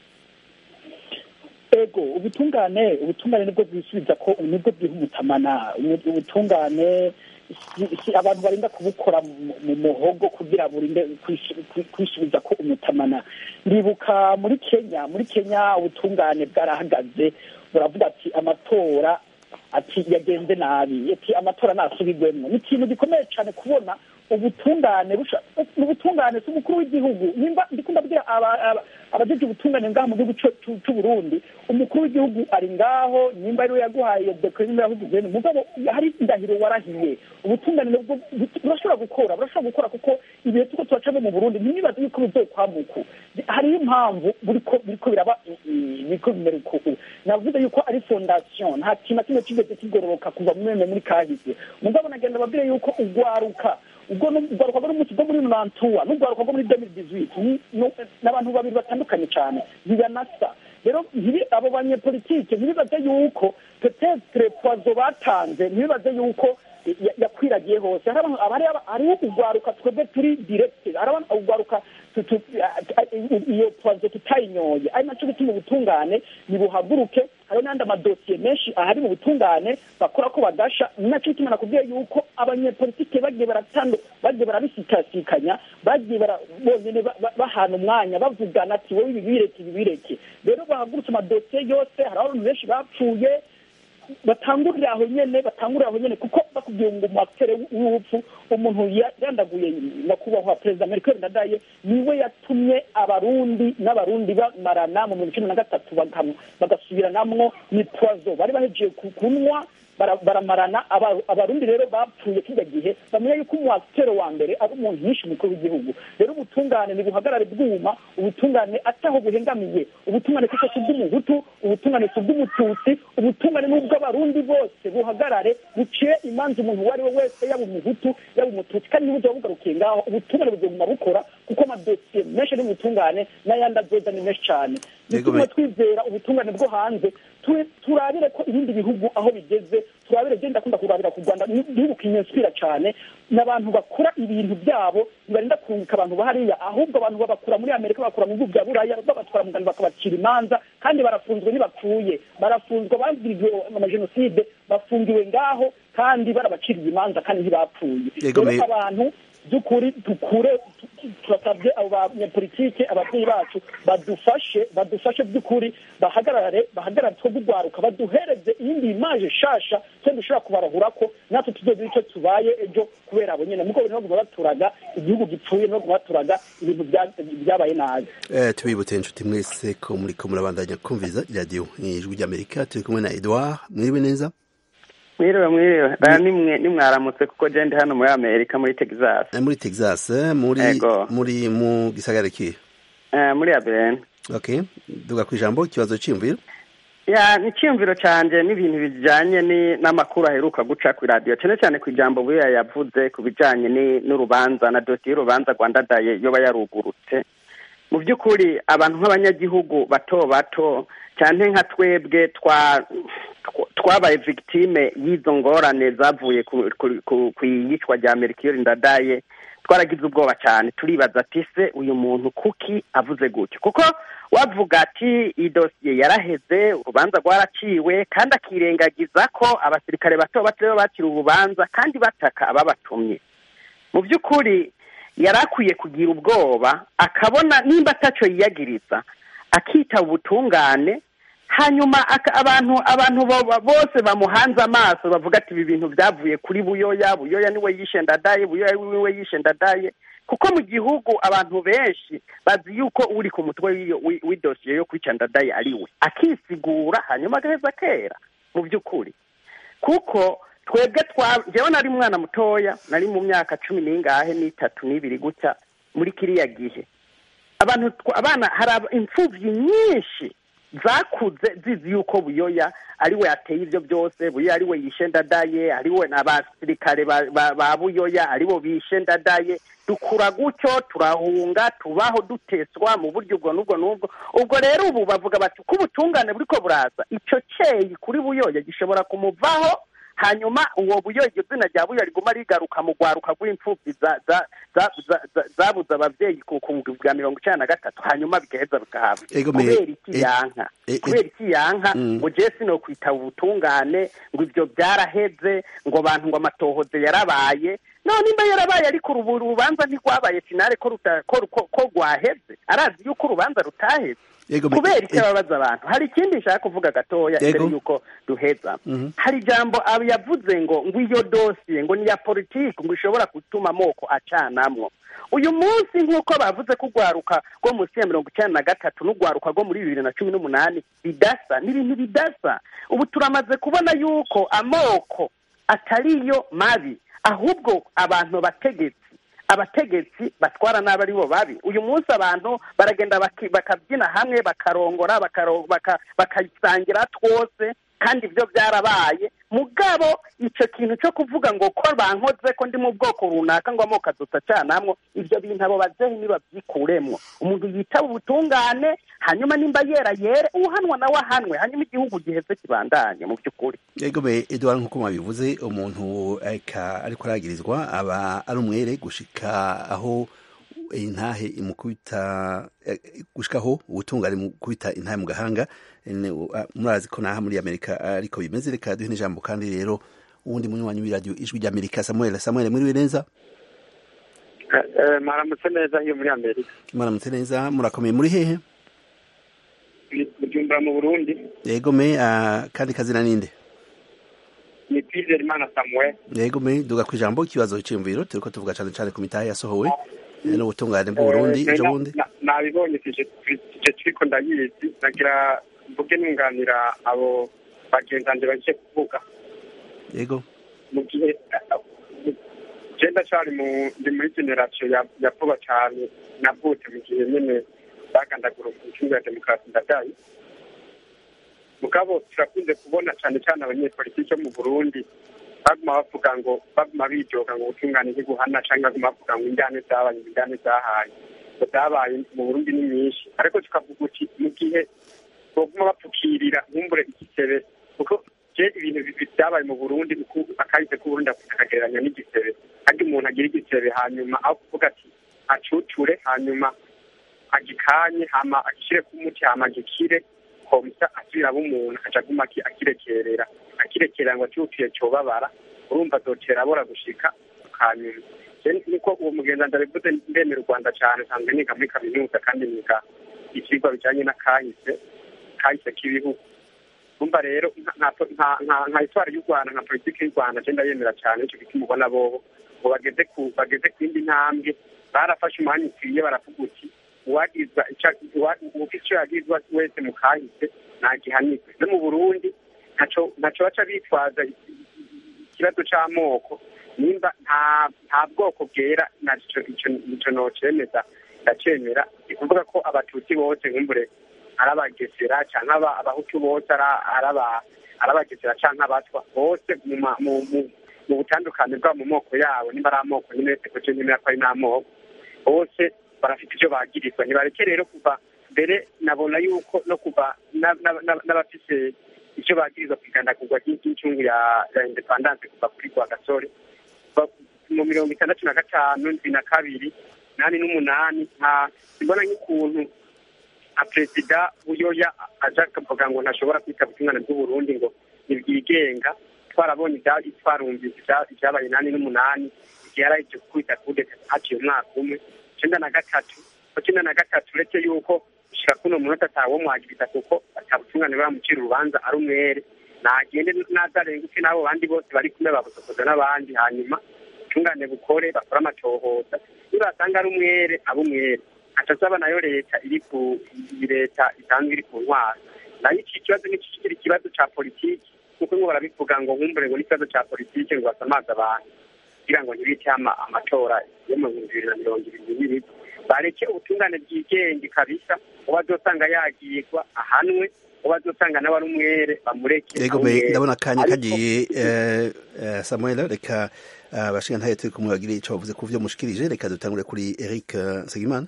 ego ubutungane ubutungane nibwo bwisubiza ko nibwo bwiha umutamana ubutungane abantu barinda kubukora mu muhogo kugira burinde kwisubiza ko umutamana ndibuka muri kenya muri kenya ubutungane bwarahagaze buravuga ati amatora ati yagenze nabi ati amatora nasubirwemo ni ikintu gikomeye cyane kubona ubutungane ubutungane si umukuru w'igihugu nimba ndikunda kubwira abajeje ubutungane ngaha mu gihugu cy'u Burundi umukuru w'igihugu ari ngaho nimba ariwe yaguhaye iyo dekore nimba yahugize mugabo hari indahiro warahiye ubutungane nabwo burashobora gukora burashobora gukora kuko ibihe tuko turacamo mu Burundi ntibibaze yuko bizokwamuka hariho impamvu buriko biriko biraba biriko bimera uko navuze yuko ari fondation nta kintu na kimwe kigeze kigororoka kuva mu meme muri kahise mugabo nagenda babwire yuko ugwaruka ubwo urwaruka rwo n'umunsi rwo muri nantuwa n'urwaruka rwo muri demiri dizwiti ni abantu babiri batandukanye cyane ntibanasa rero abo banyepolitike ntibibaze yuko petetre poizo batanze ntibibaze yuko yakwiragiye hose hariho urwaruka twebwe turi direkite hariho urwaruka iyo poizo tutayinyoye ari nacyo gituma ubutungane nibuhaguruke hariho n'andi amadosiye menshi ahari mu butungane bakora ko badasha nacyo gituma nakubwiye yuko abanyepolitike bagiye baratando bagiye barabisikasikanya bagiye bonyine bahana umwanya bavugana ati wowe ibi bireke ibi bireke rero bahagurutse amadosiye yose hari abantu benshi bapfuye batangurira aho nyene batangurira aho nyene kuko bakubwiye ngo umatere w'urupfu umuntu yandaguye nyakubahwa perezida merkel ndadaye niwe yatumye abarundi n'abarundi bamarana mu mirongo icumi na gatatu bagasubiranamwo ni poizo bari bahejeje kunywa baramarana abarundi rero bapfuye kijya gihe bamenya yuko umwatero wa mbere ari umuntu yishe umukuru w'igihugu rero ubutungane nibuhagarare bwuma ubutungane ataho buhengamiye ubutungane kuko si ubw'umuhutu ubutungane si ubw'umututsi ubutungane n'ubw'abarundi bose buhagarare buciye imanza umuntu uwo ari we wese yaba umuhutu yaba umututsi kandi n'uburyo bugarukiye ngaho ubutungane buzoguma bukora kuko amadosiye menshi ari mu butungane n'ayandi azoza ni menshi cyane bituma twizera ubutungane bwo hanze turabire ko ibindi bihugu aho bigeze turabire genda akunda kurabira ku rwanda igihugu kinyenswira cyane n'abantu bakora ibintu byabo ntibarinda kurungika abantu bahariya ahubwo abantu babakura muri amerika bakura mu bihugu bya buraya babatwara mu rwanda bakabacira imanza kandi barafunzwe ntibapfuye barafunzwe abangiriwe amajenoside bafungiwe ngaho kandi barabaciriye imanza kandi ntibapfuye rero abantu by'ukuri dukure turasabye abo banyepolitike ababyeyi bacu badufashe badufashe by'ukuri bahagarare bahagarare two gugwaruka baduhereze iyindi imaje shasha kandi dushobora kubarahura ko natwe tuzogira icyo tubaye ejo kubera abo nyene mugo ntibaguma baturaga igihugu gipfuye ntibaguma baturaga ibintu byabaye nabi tubibutse inshuti mwese ko muriko murabandanya kumviriza iradiyo ijwi ry'amerika turi kumwe na edouard mwiriwe neza mwiriwe mwiriwe baya nimwe nimwaramutse kuko je ndi hano muri amerika muri texas muri texas muri muri mu gisagara kihe muri aben okay duga ku ijambo ikibazo cy'imviro ya ni icyumviro canje n'ibintu bijanye n'amakuru aheruka guca ku radiyo cyane cyane ku ijambo buya yavuze ku bijanye n'urubanza na dosiye y'urubanza rwandadaye yoba yarugurutse mu by'ukuri abantu nk'abanyagihugu bato bato cyane nka twebwe twa twabaye victime y'izo ngorane zavuye ku iyicwa rya merikiyori ndadaye twaragize ubwoba cyane turibaza ati se uyu muntu kuki avuze gutyo kuko wavuga ati iyi dosiye yaraheze urubanza rwaraciwe kandi akirengagiza ko abasirikare bato bato rero bakira urubanza kandi bataka ababatumye mu by'ukuri yari akwiye kugira ubwoba akabona nimba atacyo yiyagiriza akita ubutungane hanyuma abantu abantu bose bamuhanze amaso bavuga ati ibi bintu byavuye kuri buyoya buyoya niwe yishe ndadaye buyoya niwe yishe ndadaye kuko mu gihugu abantu benshi bazi yuko uri ku mutwe w'idosiye yo kwica ndadaye ari we akisigura hanyuma agaheza kera mu by'ukuri kuko twebwe twa njyewe nari umwana mutoya nari mu myaka cumi n'ingahe n'itatu n'ibiri gutya muri kiriya gihe abantu abana hari imfubyi nyinshi zakuze zizi yuko buyoya ari we yateye ibyo byose buyoya ari we yishe ndadaye ari we n'abasirikare ba buyoya ari bo bishe ndadaye dukura gutyo turahunga tubaho duteswa mu buryo ubwo n'ubwo n'ubwo ubwo rero ubu bavuga bati ko ubutungane buriko buraza icyo cyeyi kuri buyoya gishobora kumuvaho hanyuma uwo buyo iryo zina rya buyo riguma rigaruka mu rwaruka rw'imfubyi zabuze ababyeyi ku bwa mirongo icyenda na gatatu hanyuma bigaheza bikahabwa kubera iki yanka kubera iki yanka ngo jesi no kwitaba ubutungane ngo ibyo byaraheze ngo abantu ngo amatohoze yarabaye none nimba yarabaye ariko ubu urubanza ntirwabaye finale ko rwaheze arazi yuko urubanza rutaheze kubera icyo ababaza abantu hari ikindi nshaka kuvuga gatoya mbere y'uko duheza hari ijambo yavuze ngo ngo iyo dosiye ngo ni iya politiki ngo ishobora gutuma amoko acanamwo uyu munsi nk'uko bavuze ko urwaruka rwo munsi ya mirongo icyenda na gatatu n'urwaruka rwo muri bibiri na cumi n'umunani bidasa ni ibintu bidasa ubu turamaze kubona yuko amoko atariyo mabi ahubwo abantu bategetsi abategetsi batwara nabi ari bo babi uyu munsi abantu baragenda bakabyina hamwe bakarongora bakayisangira twose kandi ibyo byarabaye mugabo icyo kintu cyo kuvuga ngo ko bankoze ko ndi mu bwoko runaka ngo amoko adusa canamwo ibyo bintu abo babyeyi ntibabyikuremwo umuntu yitaba ubutungane hanyuma nimba yera yere uhanwa nawe ahanwe hanyuma igihugu giheze kibandanye mu by'ukuri yego be edouard nk'uko mwabivuze umuntu ariko aragirizwa aba ari umwere gushika aho intahe imukubita gushikaho ubutungane mukubita intahe mu gahanga murazi ko naha muri amerika ariko bimeze reka duhe n'ijambo kandi rero uwundi munywanyi w'iradiyo ijwi ry'amerika samuel samuel mwiriwe neza mwaramutse neza iyo muri amerika mwaramutse neza murakomeye muri hehe bujumbura mu burundi yego me kandi kazina ninde ni kwizera imana samuel yego me duga ku ijambo ikibazo cy'imviro turiko tuvuga cyane cyane ku mitahe yasohowe n'ubutungane bw'uburundi ejo bundi nabibonye icyo kiriko ndayizi nagira mvuge nunganira abo bagenzanje bagiye kuvuga yego mu gihe genda cyari ndi muri generasiyo ya vuba cyane navutse mu gihe nyine bagandagura umucungu ya demokarasi ndadaye mugabo turakunze kubona cyane cyane abanyepolitiki bo mu burundi baguma bavuga ngo baguma bijoga ngo ubutungane ntiguhana cyangwa baguma bavuga ngo injyane zabaye injyane zahaye ngo zabaye mu burundi ni nyinshi ariko tukavuga uti mu gihe baguma bapfukirira nkumbure igisebe kuko je ibintu byabaye mu burundi akahise k'uburundi akagereranya n'igisebe kandi umuntu agira igisebe hanyuma aho kuvuga ati acucure hanyuma agikanye hama agishyire ku muti hama agikire komsa asubira abo umuntu akaca aguma akirekerera akirekerera ngo acuciye cyobabara urumva azotera abora gushika hanyuma niko uwo mugenzi ndabivuze ndemera u rwanda cyane nsanzwe niga muri kaminuza kandi niga ibyigwa bijyanye na kahise kahise k'ibihugu kumva rero nka itwara y'u rwanda nka politiki y'u rwanda agenda yemera cyane icyo gituma ubona bobo ngo bageze ku bageze ku yindi ntambwe barafashe umwanya ukwiye baravuga uti uwagizwa ufite icyo yagizwa wese mu kahise ntagihanirwe no mu burundi ntaco baca bitwaza ikibazo c'amoko nimba nta bwoko bwera ico nocemeza ndacemera ni kuvuga ko abatutsi bose nkumbure ari abagesera canke abahutu bose ari abagesera canke abatwa bose mu butandukane bwabo mu moko yabo nimba ari amoko nyine wese kuco nyemera ko ari n'amoko bose barafite ivyo bagirizwa ntibareke rero kuva mbere nabona yuko no kuva n'abafise icyo bagirizwa ku igandagurwa ry'incungu ya independance kuva kuri rwa gasore mu mirongo itandatu na gatanu ndwi na kabiri nani n'umunani nta mbona nk'ukuntu nka perezida buyoya aja akavuga ngo ntashobora kwitaba ubutungane bw'uburundi ngo ntibwigenga twarabonye twarumvise ibyabaye nani n'umunani igihe yari ahejeje gukubita kudeta haciye umwaka umwe icenda na gatatu icenda na gatatu uretse yuko gushika kuno munota atawo mwagiriza kuko atabutungane bamucira urubanza ari umwere nagende nazarenguke n'abo bandi bose bari kumwe babusokoza n'abandi hanyuma ubutungane bukore bakore amatohoza nibasanga ari umwere aba umwere aca asaba nayo leta iri ku leta isanzwe iri ku ntwara nayo iki kibazo nikikiri ikibazo ca politiki kuko ngo barabivuga ngo nkumbure ngo n'ikibazo ca politiki ngo basamaze abantu kugira ngo ntibite amatora yo mu bihumbi bibiri na mirongo ibiri n'ibiri bareke ubutungane bwigenge kabisa uwo azosanga yagirwa ahanwe uwo azosanga nawe ari umwere bamureke yego ndabona akanya kagiye samuel reka abashinga ntayo turi kumwe bagire ico bavuze ku vyo mushikirije reka dutangure kuri eric nsengimana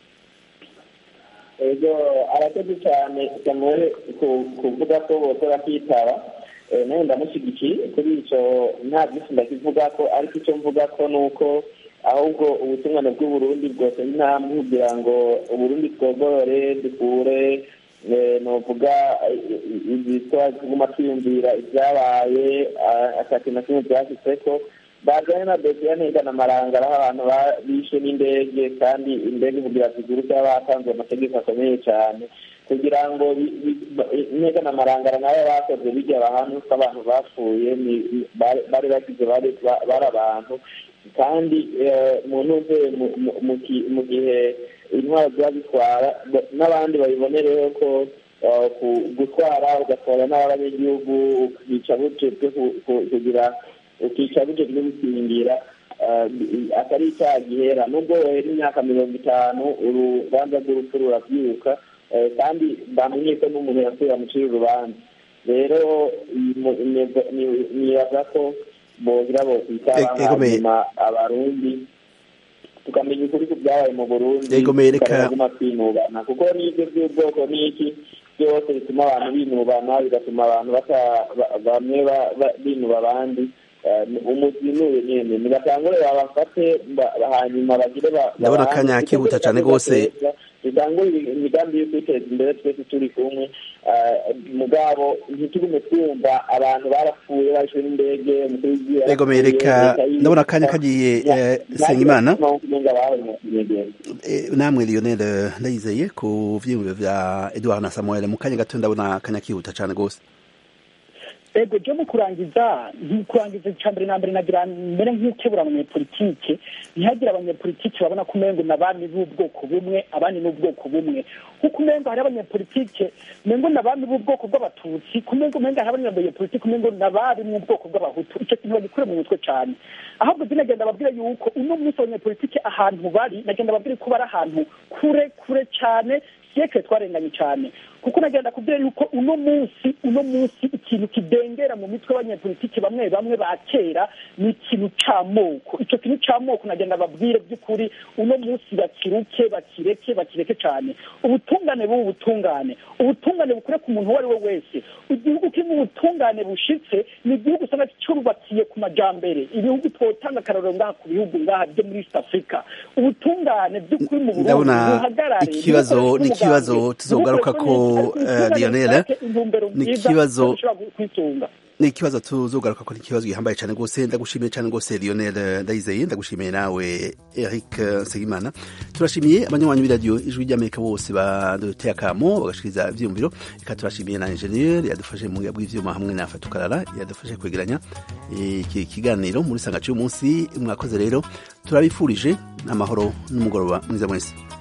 ego arakoze cyane samuel kuvuga ko bose bakitaba nawe ndamushyigikiye kuri icyo nta byinshi ndakivuga ko ariko icyo mvuga ko ni uko ahubwo ubutungane bw'uburundi bwose intambwe kugira ngo uburundi twogorore dukure nuvuga izitwa tuguma twiyumvira ibyabaye atatu na kimwe byashyitse ko bajyanye na dosiye ntigana amarangara aho abantu bishwe n'indege kandi indege kugira ziguruke batanze amategeko akomeye cyane kugira ngo ntigana amarangara nayo bakoze bijya ahantu ko abantu bapfuye bari bagize bari abantu kandi mu ntuze mu gihe intwaro ziba zitwara n'abandi babibonereho ko gutwara ugatwara n'abanyagihugu ukica bujejwe kugira ukica bujejwe gukingira atari icyaha gihera nubwo wohera imyaka mirongo itanu urubanza rw'urupfu rurabyuka kandi bamenye ko n'umuntu yasuye amucira urubanza rero nibaza ko bogira bose itaba hanyuma abarundi tukamenya ukuri ku byabaye mu burundi tukanaguma twinubana kuko n'ibyo by'ubwoko n'iki byose bituma abantu binubana bigatuma abantu bamwe binuba abandi umuzinuye nyene nibatangure babafate hanyuma bagire ndabona akanya kihuta cane rwose dutangure imigambi yo kwiteza imbere twese turi kumwe mugabo ntitugume twumva abantu barapfuye bashwe n'indege ego mereka ndabona akanya kagiye sengimana namwe lionel ndayizeye ku vyiyumviro vya edward na samuel mu kanya gato ndabona akanya kihuta cane rwose ego je mu kurangiza kurangiza icya mbere na mbere nagira mbere nk'ukebura abanyepolitike ntihagire abanyepolitike babona ko umengo n'abami b'ubwoko bumwe abandi n'ubwoko bumwe kuko umengo hari abanyepolitike umengo n'abami b'ubwoko bw'abatutsi kumengo umengo hari abanyepolitike umengo n'abari mu bwoko bw'abahutu icyo kintu bagikure mu mutwe cyane ahubwo je nagenda babwira yuko uno munsi abanyepolitike ahantu bari nagenda babwira ko bari ahantu kure kure cyane siyekire twarenganye cyane kuko nagenda kubwira yuko uno munsi uno munsi ikintu kidengera mu mitwe y'abanyepolitiki bamwe bamwe ba kera ni ikintu c'amoko ico kintu c'amoko nagenda babwire by'ukuri uno munsi bakiruke bakireke bakireke cyane ubutungane bubu butungane ubutungane bukure ku muntu uwo ari we wese igihugu kirimo ubutungane bushitse ni igihugu usanga cyubakiye ku majambere ibihugu twotanga akarorero ngaha ku bihugu ngaha byo muri east africa ubutungane by'ukuri mu burundi buhagarare ikibazo ni ikibazo tuzogaruka ko Lionel ni ikibazo ni ikibazo tuzogaruka ko ni ikibazo gihambaye cyane rwose ndagushimiye cyane rwose Lionel Ndayizeye ndagushimiye nawe Eric Segimana turashimiye abanywanyi b'iradiyo ijwi ry'Amerika bose baduteye akamo bagashikiriza ivyumviro reka turashimiye na ingenieur yadufashe mu bw'ivyuma hamwe na Fatukarara yadufashe kwegeranya iki kiganiro muri sangaci y'umunsi mwakoze rero turabifurije amahoro n'umugoroba mwiza mwese